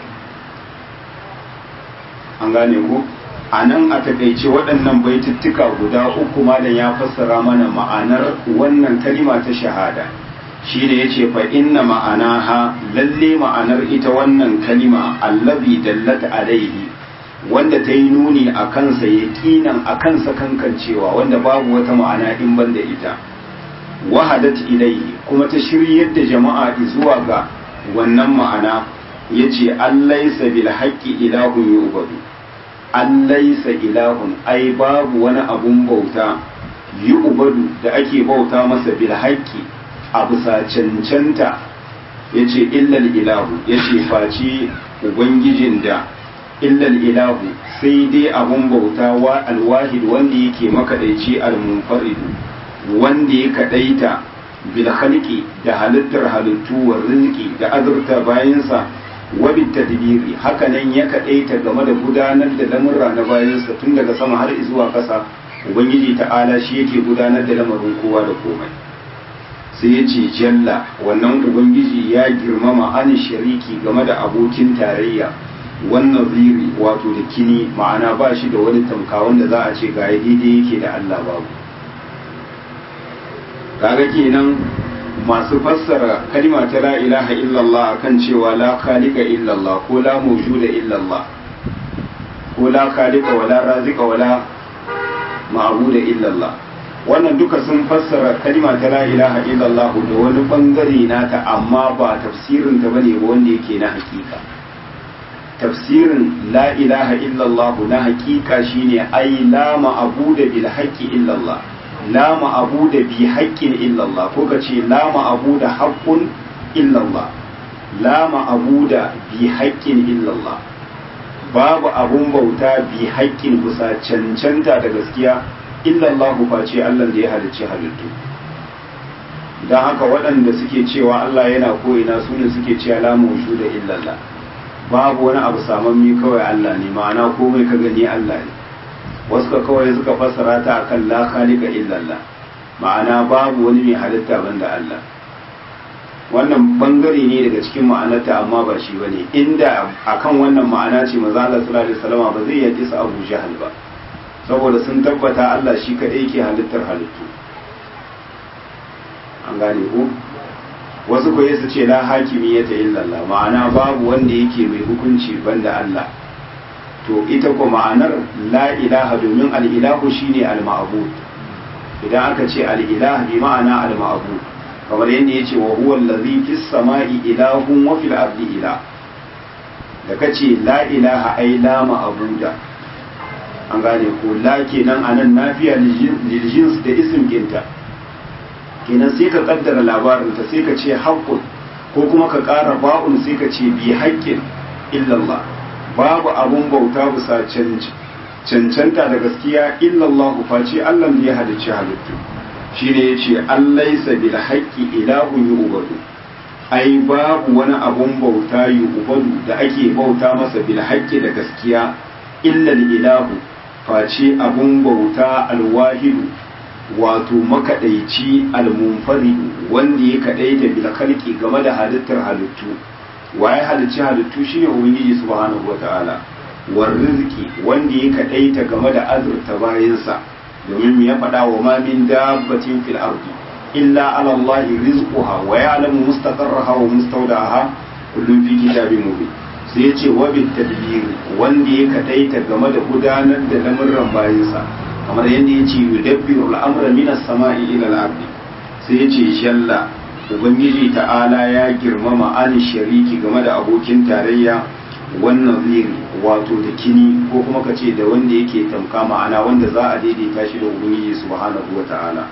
an gane ku a nan a takaice waɗannan baituttuka guda uku malam ya fassara mana ma'anar wannan kalima ta shahada shi da ya ce fa inna ma'anaha lalle ma'anar ita wannan kalima allazi dallat alaihi wanda ta yi nuni a kansa yaqinan a kansa kankancewa wanda babu wata ma'ana in ban da ita wahadat ilaihi kuma ta shiryar da jama'a zuwa ga wannan ma'ana yace allaisa bil haqqi ilahun yu'badu allaisa ilahun ai babu wani abun bauta yu'badu da ake bauta masa bil haqqi a bisa cancanta yace illal ilahu yace face ubangijin da illal ilahu sai dai abun bauta wa alwahid wanda yake makadaici almunfaridu wanda ya kadaita bil khalqi da halittar halittu wa rizqi da azurta bayansa wa bit tadbiri haka nan ya kadaita game da gudanar da lamurra na bayansa tun daga sama har zuwa ƙasa ubangiji ta'ala shi yake gudanar da lamarin kowa da komai sai ya ce jalla wannan ubangiji ya girmama an shariki game da abokin tarayya wannan ziri wato da kini ma'ana ba shi da wani tamka wanda za a ce ga daidai yake da Allah babu kaga kenan masu fassara kalima ta la ilaha illallah akan cewa la khaliqa illallah ko la mawjuda illallah ko la khaliqa wala razika wala ma'buda illallah wannan duka sun fassara kalima ta la ilaha illallah da wani bangare nata amma ba tafsirin ta bane ba wanda yake na hakika tafsirin la ilaha illallah na hakika shine ai la ma'buda bil haqqi illallah la ma'abuda bi haƙƙin illallah ko ka ce la ma'abuda haƙƙun illallah la ma'abuda bi haƙƙin illallah babu abun bauta bi haƙƙin kusa cancanta da gaskiya illallah face Allah da ya halicci halittu don haka waɗanda suke cewa Allah yana ko'ina su ne suke cewa la mawshu da illallah babu wani abu samammi kawai Allah ne ma'ana komai ka gani Allah ne wasu ka kawai suka fassara ta akan la khaliqa illallah ma'ana babu wani mai halitta banda Allah wannan bangare ne daga cikin ma'anarta amma ba shi bane inda akan wannan ma'ana ce manzo Allah sallallahu alaihi wasallam ba zai yaki su Abu Jahal ba saboda sun tabbata Allah shi kadai yake halittar halittu an gane ko wasu ko su ce la hakimiyata illallah ma'ana babu wanda yake mai hukunci banda Allah to ita ko ma'anar la ilaha domin al'ilahu shine al-ma'bud idan aka ce al'ilah bi ma'ana al-ma'bud kamar yadda yace wa huwa allazi fis sama'i ilahun wa fil ardi ilah da kace la ilaha ai la ma'buda an gane ko la kenan anan nafiya lil jins da ism ginta kenan sai ka kaddara labarin ta sai ka ce haqqun ko kuma ka ƙara ba'un sai ka ce bi haqqin illallah babu abun bauta bisa cancanta da gaskiya illallahu face Allah ne ya halicci halittu shine yace allaisa bil haqqi ilahun yu'badu ai babu wani abun bauta yu'badu da ake bauta masa bil haqqi da gaskiya illa ilahu face abun bauta alwahidu wato makadaici almunfaridu wanda ya kadaita bil khalqi game da halittar halittu waye halicci halittu shine ubangiji subhanahu wataala war rizqi wanda ya kadaita game da azurta bayansa domin ya faɗa wa ma min dabbatin fil ardi illa ala Allah rizquha wa ya'lamu mustaqarraha wa mustawda'aha kullun fi kitabin mubin sai yace wa bit tadbir wanda ya kadaita game da gudanar da lamurran bayansa kamar yadda yace yudabbiru al-amra min as-sama'i ila al-ardi sai yace shalla ubangiji ta'ala ya girmama an shariki game da abokin tarayya wannan ziri wato da kini ko kuma ka ce da wanda yake tamka ma'ana wanda za a daidaita shi da ubangiji subhanahu wa ta'ala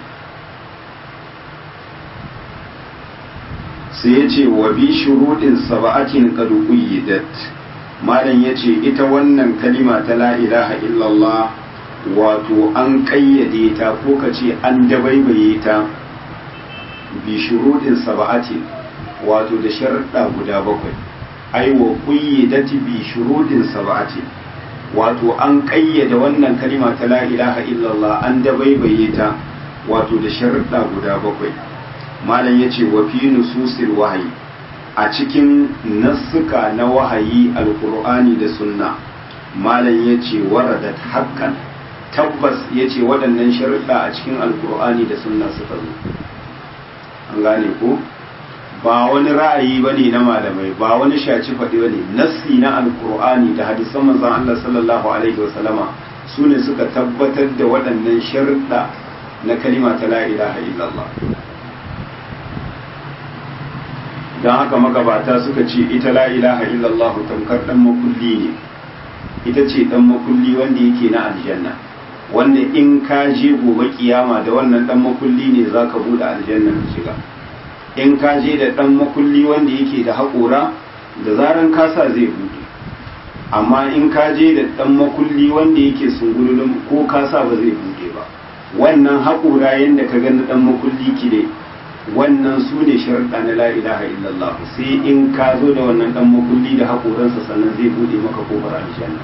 sai ya ce wa bi shuruɗin saba'atin qad qayyidat malam ya ce ita wannan kalima ta la ilaha illallah wato an ƙayyade ta ko ka ce an dabaibaye ta bi shuruɗin saba'atin wato da sharuɗa guda bakwai ai wa qayyadati bi shuruɗin saba'atin wato an ƙayyade wannan kalima ta la ilaha illallah an dabaibaye ta wato da sharuɗa guda bakwai malam ya ce wa fi nususil wahayi a cikin nassuka na wahayi alkur'ani da sunna malam ya ce waradat haƙƙan tabbas ya ce waɗannan sharuɗa a cikin alkur'ani da sunna suka zo an gane ko ba wani ra'ayi ba ne na malamai ba wani shaci faɗi ba ne nassi na alkur'ani da hadisan manzon Allah sallallahu alaihi wasallama su ne suka tabbatar da waɗannan sharuɗa na kalima ta la ilaha illallah don haka magabata suka ce ita la ilaha illallah tamkar dan makulli ne ita ce dan makulli wanda yake na aljanna wanda in ka je gobe kiyama da wannan dan makulli ne zaka bude aljanna ka shiga in ka je da dan makulli wanda yake da haƙora da zaran kasa zai bude amma in ka je da dan makulli wanda yake sungululun ko kasa ba zai bude ba wannan haƙora yanda ka gani dan makulli kide wannan su ne sharaɗa na la ilaha illallah sai in ka zo da wannan dan makulli da haƙoransa sannan zai bude maka kofar aljanna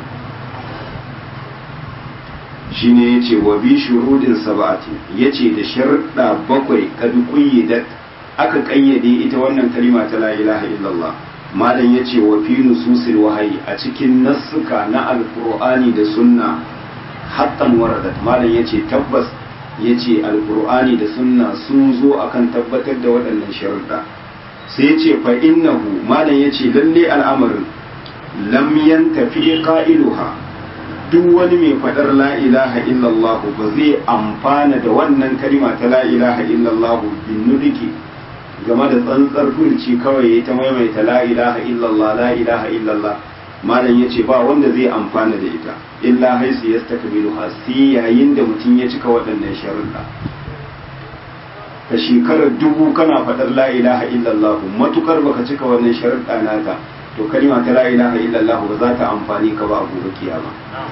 shine yace wa bi shurudin sab'ati yace da sharaɗa bakwai kad qayyidat aka kayyade ita wannan kalima ta la ilaha illallah malam yace wa fi nususil wahayi a cikin nassuka na alqur'ani da sunna haqqan waradat malam yace tabbas ya ce alkur'ani da sunna sun zo akan tabbatar da waɗannan sharuɗa sai ce fa innahu malam ya ce lalle al'amarin lam yantafi qa'iluha duk wani mai faɗar la ilaha illallah ba zai amfana da wannan kalima ta la ilaha illallah bin nudiki game da tsantsar furci kawai ta maimaita la ilaha illallah la ilaha illallah malam ya ce ba wanda zai amfana da ita illa haisu ya stakbilu sai yayin da mutum ya cika waɗannan sharuɗa ka shekarar dubu kana faɗar la ilaha illallah matukar baka cika wannan sharuɗa nata to kalima ta la ilaha illallah ba za ta amfani ka ba a gobe kiyama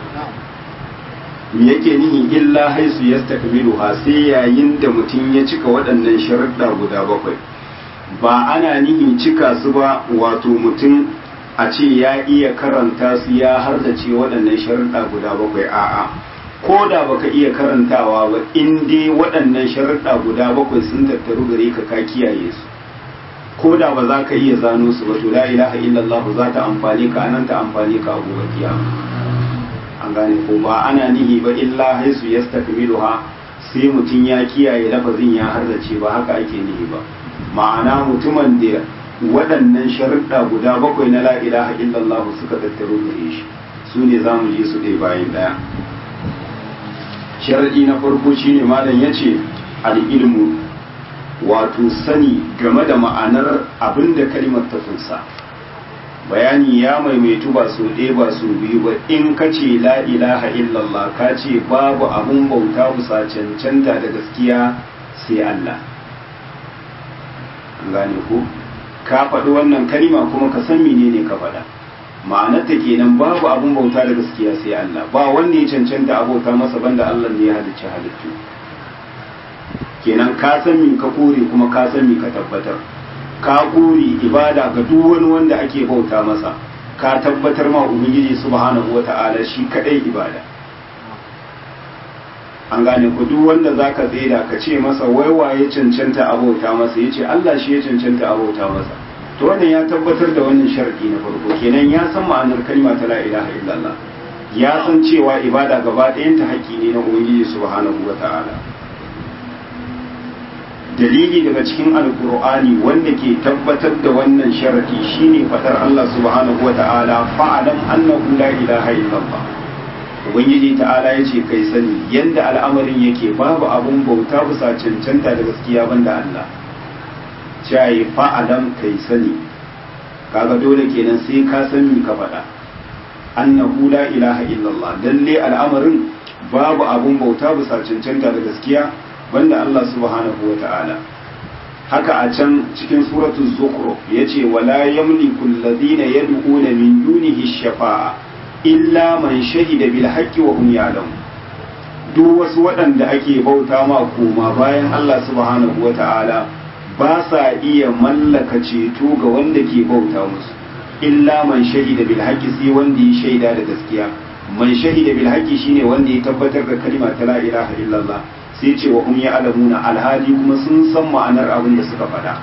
me yake nihi illa haisu ya stakbilu sai yayin da mutum ya cika waɗannan sharuɗa guda bakwai ba ana nihin cika su ba wato mutum a ce ya iya karanta su ya hardace waɗannan sharuɗa guda bakwai a'a ko da baka iya karantawa ba in dai waɗannan sharuɗa guda bakwai sun tattaru gare ka ka kiyaye su ko da ba za ka iya zano su ba to la ilaha illallah za ta amfani ka anan ta amfani ka a gobe kiyama an gane ko ba ana nihi ba illa haisu yastakmiluha sai mutum ya kiyaye lafazin ya hardace ba haka ake nihi ba ma'ana mutumin da waɗannan sharuɗa guda bakwai na la'ilaha illallah suka tattaro gare shi su ne za mu ji su ɗaya bayan ɗaya sharaɗi na farko shine malam ya ce al'ilmu wato sani game da ma'anar abin da kalimar ta kunsa bayani ya maimaitu ba su ɗaya ba su biyu ba in ka ce la'ilaha illallah ka ce babu abin bauta kusa cancanta da gaskiya sai Allah gane ko ka faɗi wannan kalima kuma ka san menene ka faɗa ma'anarta kenan babu abun bauta da gaskiya sai Allah ba wanda ya cancanta abauta masa banda Allah ne ya halicci halittu kenan ka san mi ka kore kuma ka san mi ka tabbatar ka kore ibada ga duk wani wanda ake bauta masa ka tabbatar ma ubangiji subhanahu wata'ala shi kadai ibada an gane ku duk wanda zaka tsaida ka ce masa wai waye cancanta abauta masa yace Allah shi ya cancanta abauta masa to wannan ya tabbatar da wannan sharadi na farko kenan ya san ma'anar kalma ta la ilaha illallah ya san cewa ibada gaba ɗayanta haƙƙi ne na ubangiji subhanahu wata'ala dalili daga cikin alkur'ani wanda ke tabbatar da wannan sharadi shine fadar Allah subhanahu wata'ala fa'alam annahu la ilaha illallah ubangiji ta'ala yace kai sani yanda al'amarin yake babu abun bauta bisa cancanta da gaskiya banda Allah cayi fa'alam kai sani kaga dole kenan sai ka sani ka faɗa annahu la ilaha illallah lalle al'amarin babu abun bauta bisa cancanta da gaskiya banda Allah subhanahu wa ta'ala haka a can cikin suratul zukhruf yace wala yamliku alladhina yad'una min dunihi shafa'a illa man shahida bil haqqi wa hum ya'lamun duk wasu waɗanda ake bauta ma koma bayan Allah subhanahu wa ta'ala ba sa iya mallaka ceto ga wanda ke bauta musu illa man shahida bil haqqi sai wanda ya shaida da gaskiya man shahida bil haqqi shine wanda ya tabbatar da kalma ta la ilaha illallah sai ce wa hum ya'lamuna alhali kuma sun san ma'anar abin da suka faɗa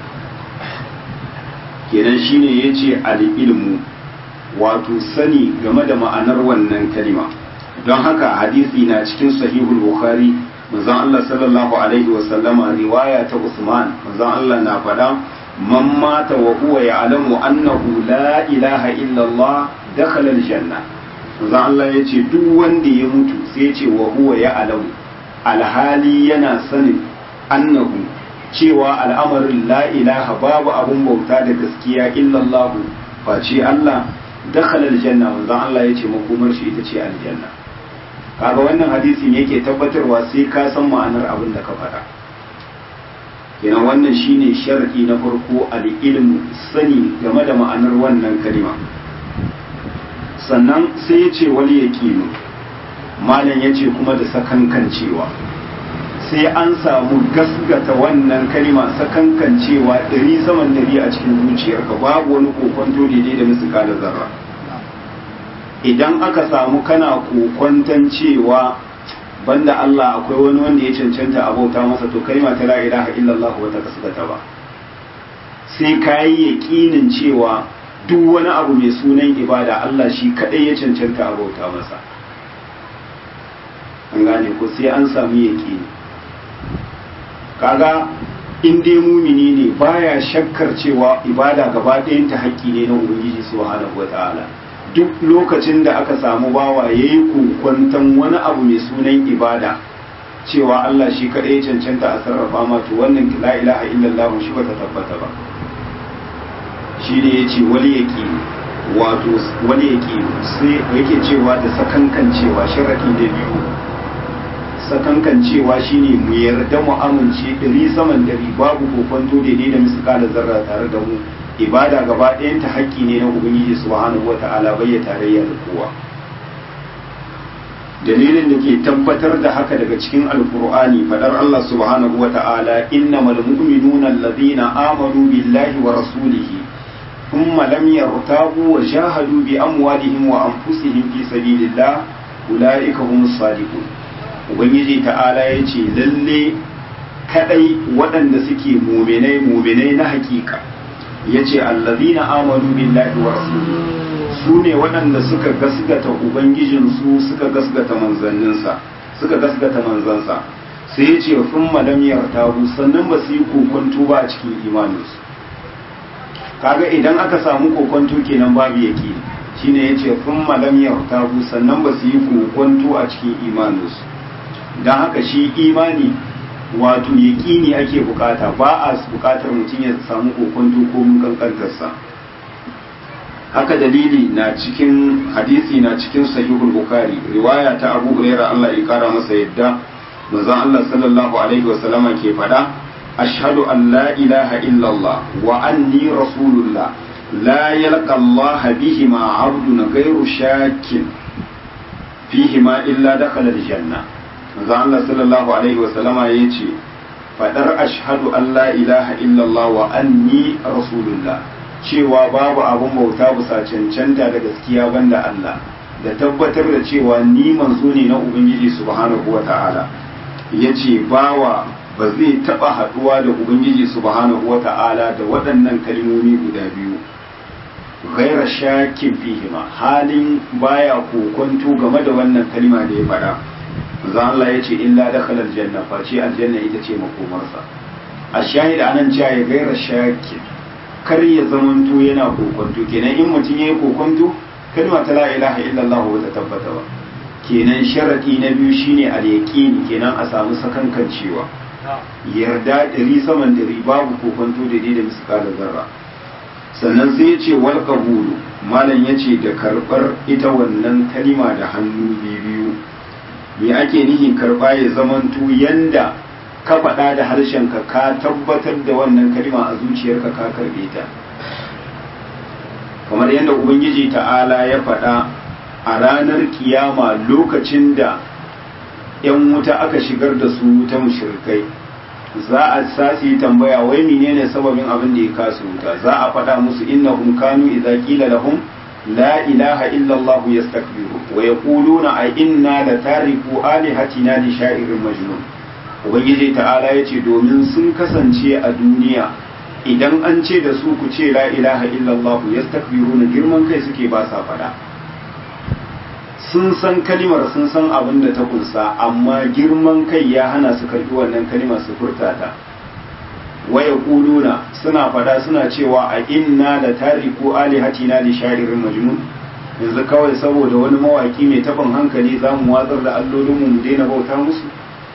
kenan shine yace al-ilmu wato sani game da ma'anar wannan kalima don haka hadisi na cikin sahihul bukhari manzon Allah sallallahu alaihi wa sallama riwaya ta Usman manzon Allah na faɗa man mata wa huwa ya'lamu annahu la ilaha illa Allah dakhala al-janna manzon Allah yace duk wanda ya mutu sai ya ce wa huwa ya'lamu alhali yana sanin annahu cewa al'amarin la ilaha babu abun bauta da gaskiya illallahu face Allah dakhala aljanna manzon Allah yace makomar shi ita ce aljanna kaga wannan hadisin yake tabbatarwa sai ka san ma'anar abin da ka faɗa kenan wannan shine sharadi na farko al-ilmu sani game da ma'anar wannan kalima sannan sai ya ce wali yaqinu malam ya ce kuma da sakankancewa sai an samu gasgata wannan kalima sakankancewa ɗari saman ɗari a cikin zuciyarka babu wani kokonto daidai da musu da zarra idan aka samu kana kokonton cewa banda Allah akwai wani wanda ya cancanta a bauta masa to kalima ta la ilaha illallah wata gasgata ba sai ka yi yaƙinin cewa duk wani abu mai sunan ibada Allah shi kaɗai ya cancanta a bauta masa an gane ko sai an samu yake kaga in dai mumini ne baya shakkar cewa ibada gaba ɗayanta haƙƙi ne na ubangiji subhanahu wata'ala duk lokacin da aka samu bawa yayi kokwantan wani abu mai sunan ibada cewa Allah shi kaɗai ya cancanta a sarrafa ma to wannan la ilaha illallah shi bata tabbata ba shi ne yace wali yake wato wani yake sai yake cewa da sakankan cewa sharadi da biyu sakankan cewa shine mu yarda mu amince ɗari saman ɗari babu kokonto daidai da misƙala zarra tare da mu ibada gaba ɗayan ta haƙƙi ne na ubangiji subhanahu wata'ala bai ya tarayya da kowa dalilin da ke tabbatar da haka daga cikin alkur'ani fadar Allah subhanahu wata'ala innamal mu'minuna alladhina amanu billahi wa rasulihi thumma lam yartabu wa jahadu bi amwalihim wa anfusihim fi sabilillah ulaika humus sadiqun ubangiji ta'ala ya ce lalle kadai waɗanda suke muminai muminai na hakika ya ce allazina amanu billahi wa rasuli su ne waɗanda suka gasgata ubangijinsu suka gasgata manzanninsa suka gasgata manzansa sai ya ce sun malam yartabu sannan ba su yi kokonto ba a cikin imaninsu kaga idan aka samu kokonto kenan babu yake shine ya ce sun malam yartabu sannan ba su yi kokonto a cikin imaninsu don haka shi imani wato yaƙini ake bukata ba a bukatar mutum ya samu kokonto ko mun kankantarsa haka dalili na cikin hadisi na cikin sahihul bukhari riwaya ta abu hurairah Allah ya kara masa yadda manzon Allah sallallahu alaihi wa sallama ke fada ashhadu an la ilaha illallah wa anni rasulullah la yalqa Allah bihima 'abdun ghayru shakin fihima illa dakhala al-janna manzo Allah sallallahu alaihi wa sallama yace fadar ashhadu an la ilaha illallah wa anni rasulullah cewa babu abun bauta bisa cancanta da gaskiya banda Allah da tabbatar da cewa ni manzo ne na ubangiji subhanahu wa ta'ala yace bawa ba zai taba haduwa da ubangiji subhanahu wa ta'ala da waɗannan kalmomi guda biyu ghaira shakin fihima halin baya kokonto game da wannan kalma da ya faɗa manzo Allah ya ce illa dakhala aljanna face aljanna ita ce makomarsa a shahida anan cewa ya gaira shakin kar ya zamanto yana kokonto kenan in mutum yayi kokonto kalma ta la ilaha illallah ba ta tabbata ba kenan sharadi na biyu shine al-yaqini kenan a samu sakankancewa yarda dari saman dari babu kokonto da da miskala zarra sannan sai ya ce wal qabulu malam ya ce da karbar ita wannan kalima da hannu biyu me ake nihi karba ya zamanto yanda ka faɗa da harshenka ka tabbatar da wannan kalima a zuciyarka ka karbe ta kamar yadda ubangiji ta'ala ya faɗa a ranar kiyama lokacin da 'yan wuta aka shigar da su wuta mushrikai za a sasi tambaya wai menene sababin abin da ya kasu wuta za a faɗa musu innahum kanu idza qila lahum la ilaha illa allah yastakbiru wa yaquluna a inna la tariku alihatina li sha'irin majnun ubangiji ta'ala yace domin sun kasance a duniya idan an ce da su ku ce la ilaha illa allah yastakbiruna girman kai suke ba sa faɗa sun san kalimar sun san abin da ta kunsa amma girman kai ya hana su karbi wannan kalimar su furta ta waya kuluna suna fada suna cewa a inna da tariku alihatina li sha'irin majnun yanzu kawai saboda wani mawaki mai tafin hankali za mu watsar da allolinmu mu daina bauta musu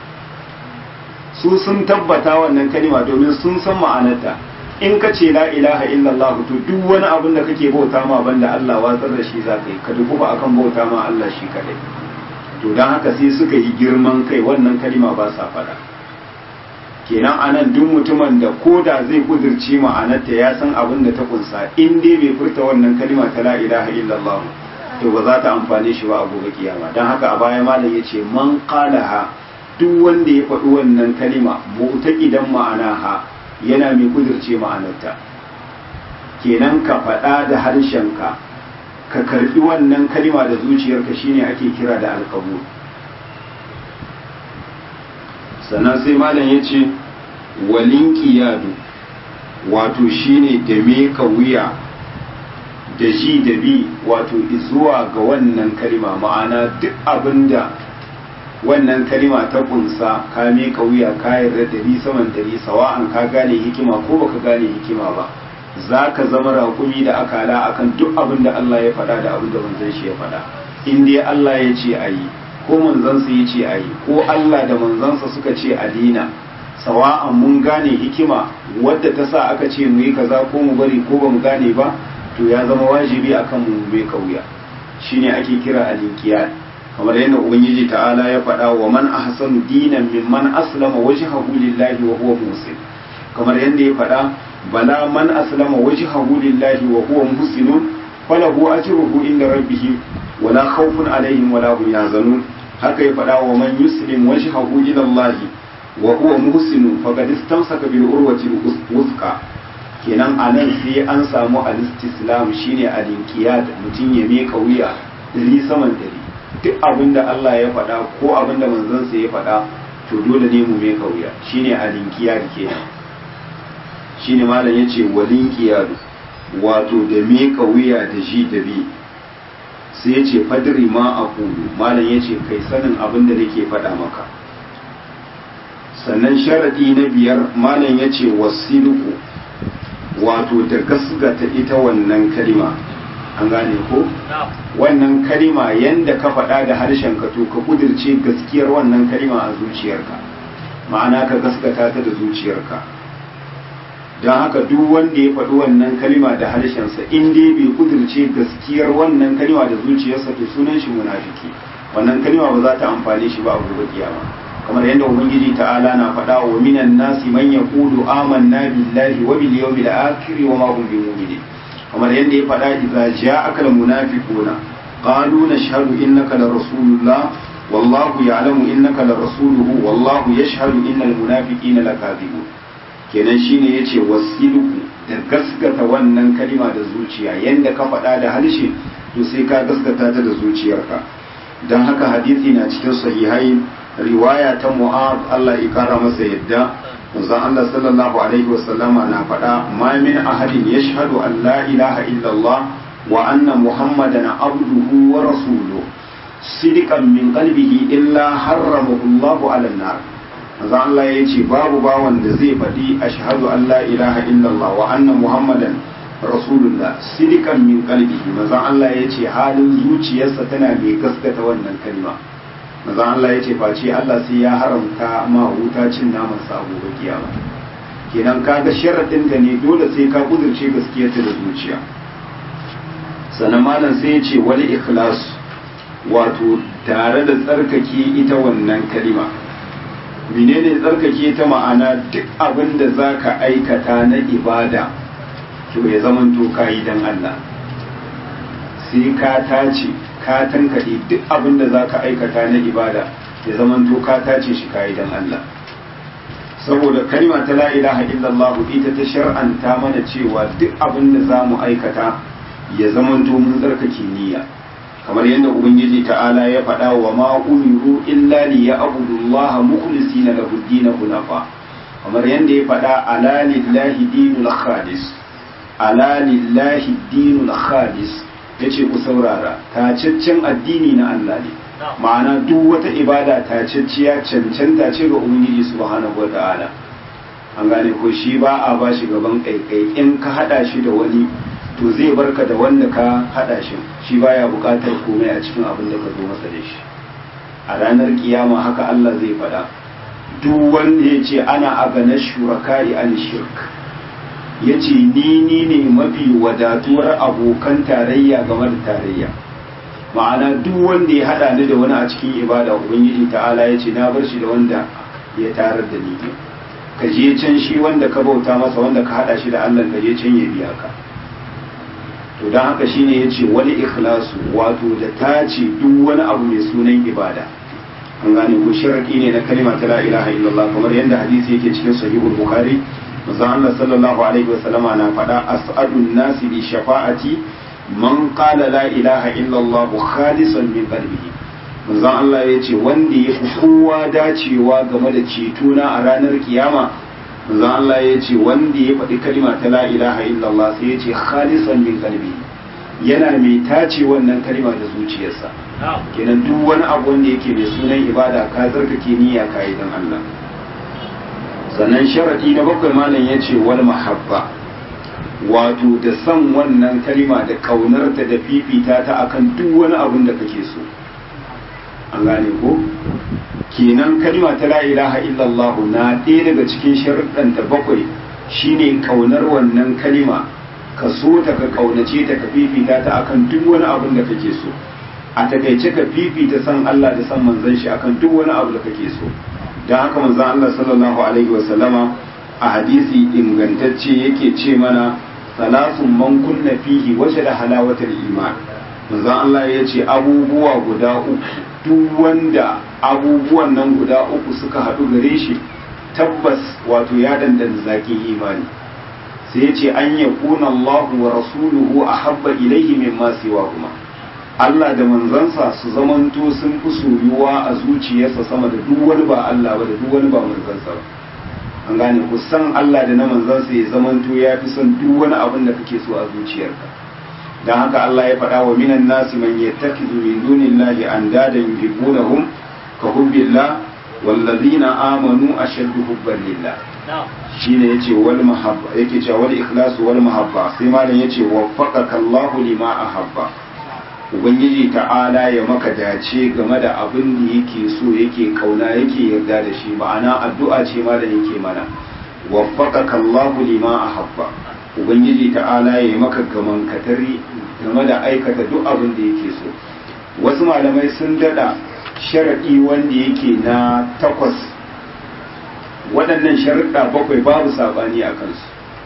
su sun tabbata wannan kalima domin sun san ma'anarta in ka ce la ilaha illallah to duk wani abin da kake bauta ma banda Allah watsar da shi za ka yi ka duku ba akan bauta ma Allah shi kadai to don haka sai suka yi girman kai wannan kalima ba sa fada kenan anan duk mutumin da ko da zai kudirce ma'anarta ya san abin da ta kunsa in dai bai furta wannan kalima ta la ilaha illallah to ba za ta amfane shi ba a gobe kiyama don haka a baya malam ya ce man qalaha duk wanda ya faɗi wannan kalima mu'taqidan ma'anaha yana mai kudirce ma'anarta kenan ka faɗa da harshenka ka karɓi wannan kalima da zuciyarka shine ake kira da alƙabul sannan sai malam ya ce walin ƙiyadu wato shine da meka wuya da ji da bi wato zuwa ga wannan kalima ma'ana duk abinda wannan kalima ta kunsa ka meka wuya ka yarda dari saman dari sawa'an ka gane hikima ko baka gane hikima ba za ka zama raƙumi da akala akan duk abin da Allah ya faɗa da abin da manzon shi ya faɗa in dai Allah ya ce a yi ko manzansa ya ce a yi ko Allah da manzansa suka ce a dina sawa'an mun gane hikima wadda ta sa aka ce mu yi kaza ko mu bari ko ba mu gane ba to ya zama wajibi akan mu mai kauya shine ake kira al-inqiyad kamar yadda ubangiji ta'ala ya faɗa wa man ahsanu dinan mimman aslama wajhahu lillahi wa huwa muhsin kamar yadda ya faɗa bala man aslama wajhahu lillahi wa huwa muhsinun falahu ajruhu inda rabbih wala khawfun alaihim wala hum yahzanun haka ya faɗa wa man yuslim wajhahu ila Allah wa huwa muhsinun faqad istamsaka bil urwati wuthqa kenan anan sai an samu al-istislam shine al-inqiyad mutum ya meka wuya dari saman dari duk abinda Allah ya faɗa ko abinda manzon sa ya faɗa to dole ne mu meka wuya shine al-inqiyad kenan shine malam yace walin qiyad wato da meka wuya da ji da bi sai ya ce fadri ma a kudu malam ya ce kai sanin abin da nake faɗa maka sannan sharaɗi na biyar malam ya ce wasiluku wato da gasgata ita wannan kalima an gane ko wannan kalima yanda ka faɗa da harshen ka to ka kudirce gaskiyar wannan kalima a zuciyarka ma'ana ka gaskata ta da zuciyarka don haka duk wanda ya faɗi wannan kalima da harshensa in dai bai kudirce gaskiyar wannan kalima da zuciyarsa to sunan shi munafiki wannan kalima ba za ta amfane shi ba a gobe kiyama kamar yadda ubangiji ta'ala na faɗa wa minan nasi man yaqulu amanna billahi wa bil yawmil akhir wa ma hum bimu'minin kamar yadda ya faɗa idza ja'aka almunafiquna qalu nashhadu innaka la rasulullah wallahu ya'lamu innaka la rasuluhu wallahu yashhadu innal munafiqina lakadibun kenan shine yace wasiluku da gaskata wannan kalima da zuciya yanda ka faɗa da harshe to sai ka gaskata ta da zuciyarka don haka hadisi na cikin sahihai riwaya ta mu'ad Allah ya kara masa yadda manzon Allah sallallahu alaihi wasallama na faɗa ma min ahadin yashhadu an la ilaha illallah wa anna muhammadan abduhu wa rasuluhu sidiqan min qalbihi illa harramahu Allahu ala nar manzon Allah ya ce babu bawan da zai faɗi ashhadu an la ilaha illallah wa anna muhammadan rasulullah sidikan min qalbihi manzon Allah ya ce halin zuciyarsa tana mai gaskata wannan kalma manzon Allah ya ce face Allah sai ya haramta ma wuta cin naman sa gobe kiyama kenan kaga sharadin da ne dole sai ka kudurce gaskiyarta da zuciya sannan malam sai ya ce wal ikhlas wato tare da tsarkake ita wannan kalima menene tsarkake ta ma'ana duk abin da zaka aikata na ibada to ya zaman to ka yi don Allah sai ka tace ka tankaɗe duk abin da za ka aikata na ibada ya zaman to ka tace shi ka yi don Allah saboda kalma ta la ilaha illallah ita ta shar'anta mana cewa duk abin da za mu aikata ya zaman to mun tsarkake niyya kamar yadda ubangiji ta'ala ya faɗa wa ma umiru illa li ya'budullaha mukhlisina lahu ad-din hunafa kamar yadda ya faɗa ala lillahi dinul khalis ala lillahi dinul khalis yace ku saurara tacaccen addini na Allah ne ma'ana duk wata ibada tacacciya cancanta ce ga ubangiji subhanahu wata'ala an gane ko shi ba a ba shi gaban kaikai in ka hada shi da wani to zai barka da wanda ka hada shi shi baya bukatar komai a cikin abin da ka zo masa da shi a ranar kiyama haka Allah zai faɗa duk wanda ya ce ana agana shurakari an shirk ya ce ni ni ne mafi wadatuwar abokan tarayya game da tarayya ma'ana duk wanda ya hada ni da wani a cikin ibada ubangiji ta'ala ya ce na bar shi da wanda ya tarar da ni ka je can shi wanda ka bauta masa wanda ka hada shi da Allah ka je can ya biya ka to don haka shine ya ce wani ikhlasu wato da ta ce duk wani abu mai sunan ibada an gane ko sharadi ne na kalima ta la ilaha illallah kamar yadda hadisi yake cikin sahihul bukhari manzon Allah sallallahu alaihi wasallama na faɗa as'adun nasi bi shafa'ati man qala la ilaha illallah khalisan min qalbihi manzon Allah ya ce wanda ya fi kowa dacewa game da cetona a ranar kiyama manzon Allah ya ce wanda ya faɗi kalima ta la ilaha illallah sai ya ce khalisan min qalbihi yana mai tace wannan kalima da zuciyarsa kenan duk wani abu wanda yake mai sunan ibada ka zarkake niyya ka yi don Allah sannan sharadi na bakwai malam ya ce wal mahabba wato da san wannan kalima da kaunarta da fifita ta akan duk wani abun da kake so an gane ko kenan kalima ta la ilaha illallah na ɗaya daga cikin sharuɗanta bakwai shine kaunar wannan kalima ka so ta ka kaunace ta ka fifita ta akan duk wani abun da kake so a takaice ka fifita san Allah da san manzon shi akan duk wani abu da kake so don haka manzon Allah sallallahu alaihi wa sallama a hadisi ingantacce yake ce mana salasun man kunna fihi waje da halawatar iman manzon Allah ya ce abubuwa guda uku duk wanda abubuwan nan guda uku suka haɗu gare shi tabbas wato ya dandana zakin imani sai ya ce an yakuna Allahu wa rasuluhu ahabba ilaihi mimma siwa kuma Allah da manzansa su zamanto sun fi soyuwa a zuciyarsa sama da duk wani ba Allah ba da duk wani ba manzansa ba an gane ku san Allah da na manzansa ya zamanto ya fi son duk wani abin da kake so a zuciyarka dan haka Allah ya faɗa wa minan nasi man yattakizu min dunillahi andadan yuhibbunahum ka hubbillah wallazina amanu ashaddu hubban lillah shine yace wal mahabba yake cewa wal ikhlasu wal mahabba sai malam yace waffaqaka Allahu lima ahabba ubangiji ta'ala ya maka dace game da abin da yake so yake kauna yake yarda da shi ma'ana addu'a ce ma da yake mana waffaqaka Allahu lima ahabba ubangiji ta'ala ya maka gaman katari game da aikata duk abin da yake so wasu malamai sun dada sharadi wanda yake na takwas waɗannan sharuɗa bakwai babu sabani a kansu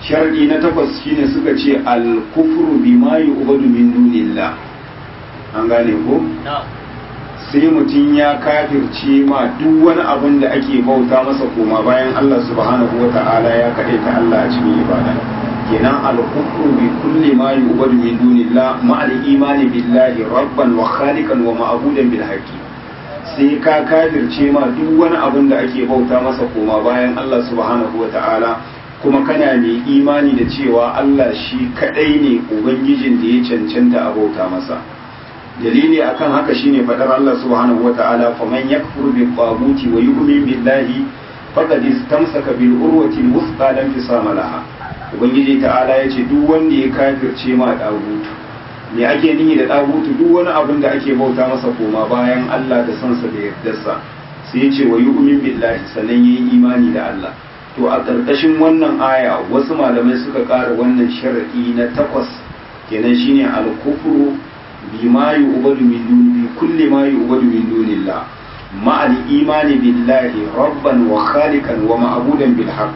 sharadi na takwas shine suka ce al-kufru bima yu'badu min dunillah an gane ko sai mutum ya kafirce ma duk wani abin da ake bauta masa koma bayan Allah subhanahu wa ta'ala ya kaɗai ta Allah a cikin ibada kenan al-kufru bi kulli ma yu'badu min dunillah ma al-imani billahi rabban wa khaliqan wa ma'budan bil haqqi sai ka kafirce ma duk wani abin da ake bauta masa koma bayan Allah subhanahu wa ta'ala kuma kana mai imani da cewa Allah shi kadai ne ubangijin da ya cancanta a bauta masa dalili akan haka shine fadar Allah subhanahu wata'ala faman yakfur bi taguti wa yu'min billahi faqad istamsaka bil urwati al-wuthqa lam fisama laha ubangiji ta'ala yace duk wanda ya kafirce ma dagutu me ake nihi da dagutu duk wani abin da ake bauta masa koma bayan Allah da sansa da yardarsa sai yace wa yu'min billahi sannan yayi imani da Allah to a ƙarƙashin wannan aya wasu malamai suka ƙara wannan sharadi na takwas kenan shine al-kufru بما يعبد من دون بكل ما يعبد من دون الله مع الإيمان بالله ربا وخالقا ومعبودا بالحق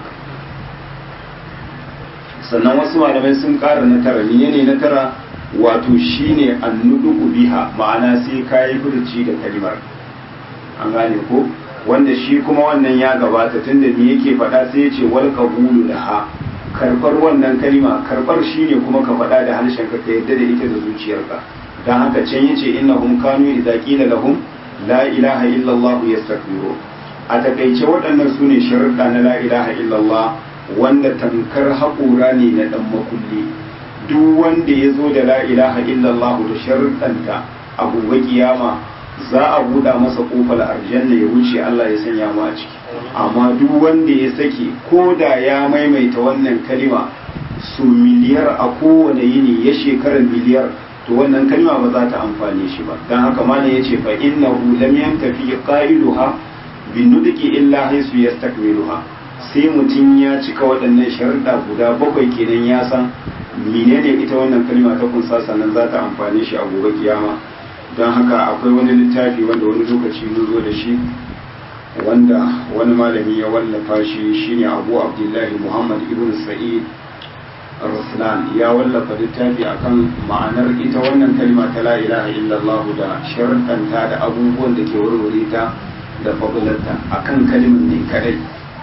sannan wasu malamai sun ƙara na tara menene na tara wato shine annuduku biha ma'ana sai kayi furci da kalimar an gane ko wanda shi kuma wannan ya gabata tunda me yake faɗa sai ya ce wal qabulu laha karbar wannan kalima karbar shine kuma ka faɗa da harshen ka ka yadda da ita da zuciyarka dan haka can yace innahum kanu idza qila lahum la ilaha illa allah yastakbiru a takaice waɗannan sune sharuɗa na la ilaha illa allah wanda tamkar haƙura ne na dan makulli duk wanda ya zo da la ilaha illa allah da sharuɗanta a gobe kiyama za a buɗa masa ƙofar aljanna ya wuce Allah ya sanya mu a ciki amma duk wanda ya sake ko da ya maimaita wannan kalima su miliyar a kowane yini ya shekara miliyar to wannan kalima ba za ta amfane shi ba don haka malam ya ce fa innahu lam yantafi qailuha bin nudqi illa haisu yastakmiluha sai mutum ya cika waɗannan sharuɗa guda bakwai kenan ya san menene ita wannan kalima ta kunsa sannan za ta amfane shi a gobe kiyama don haka akwai wani littafi wanda wani lokaci mun zo da shi wanda wani malami ya wallafa shi shine abu abdullahi muhammad ibn sa'id raslan ya wallafa littafi akan ma'anar ita wannan kalma ta la ilaha illallah da sharuɗanta da abubuwan da ke warware ta da fabularta akan kalmar ne kadai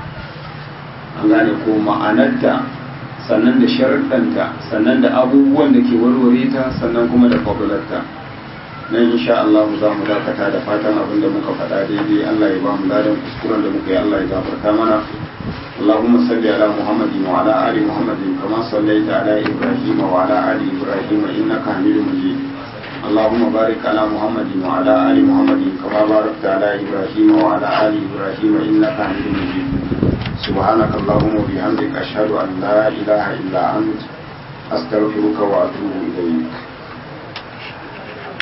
an gane ko ma'anarta sannan da sharuɗanta sannan da abubuwan da ke warware ta sannan kuma da fabularta nan insha Allah za mu dakata da fatan abin da muka faɗa daidai Allah ya ba mu ladan kuskuren da muka yi Allah ya gafarta mana اللهم صل على محمد وعلى آل محمد كما صليت على إبراهيم وعلى آل إبراهيم إنك حميد مجيد اللهم بارك على محمد وعلى آل محمد كما باركت على إبراهيم وعلى آل إبراهيم إنك حميد مجيد سبحانك اللهم وبحمدك أشهد أن لا إله إلا أنت أستغفرك وأتوب إليك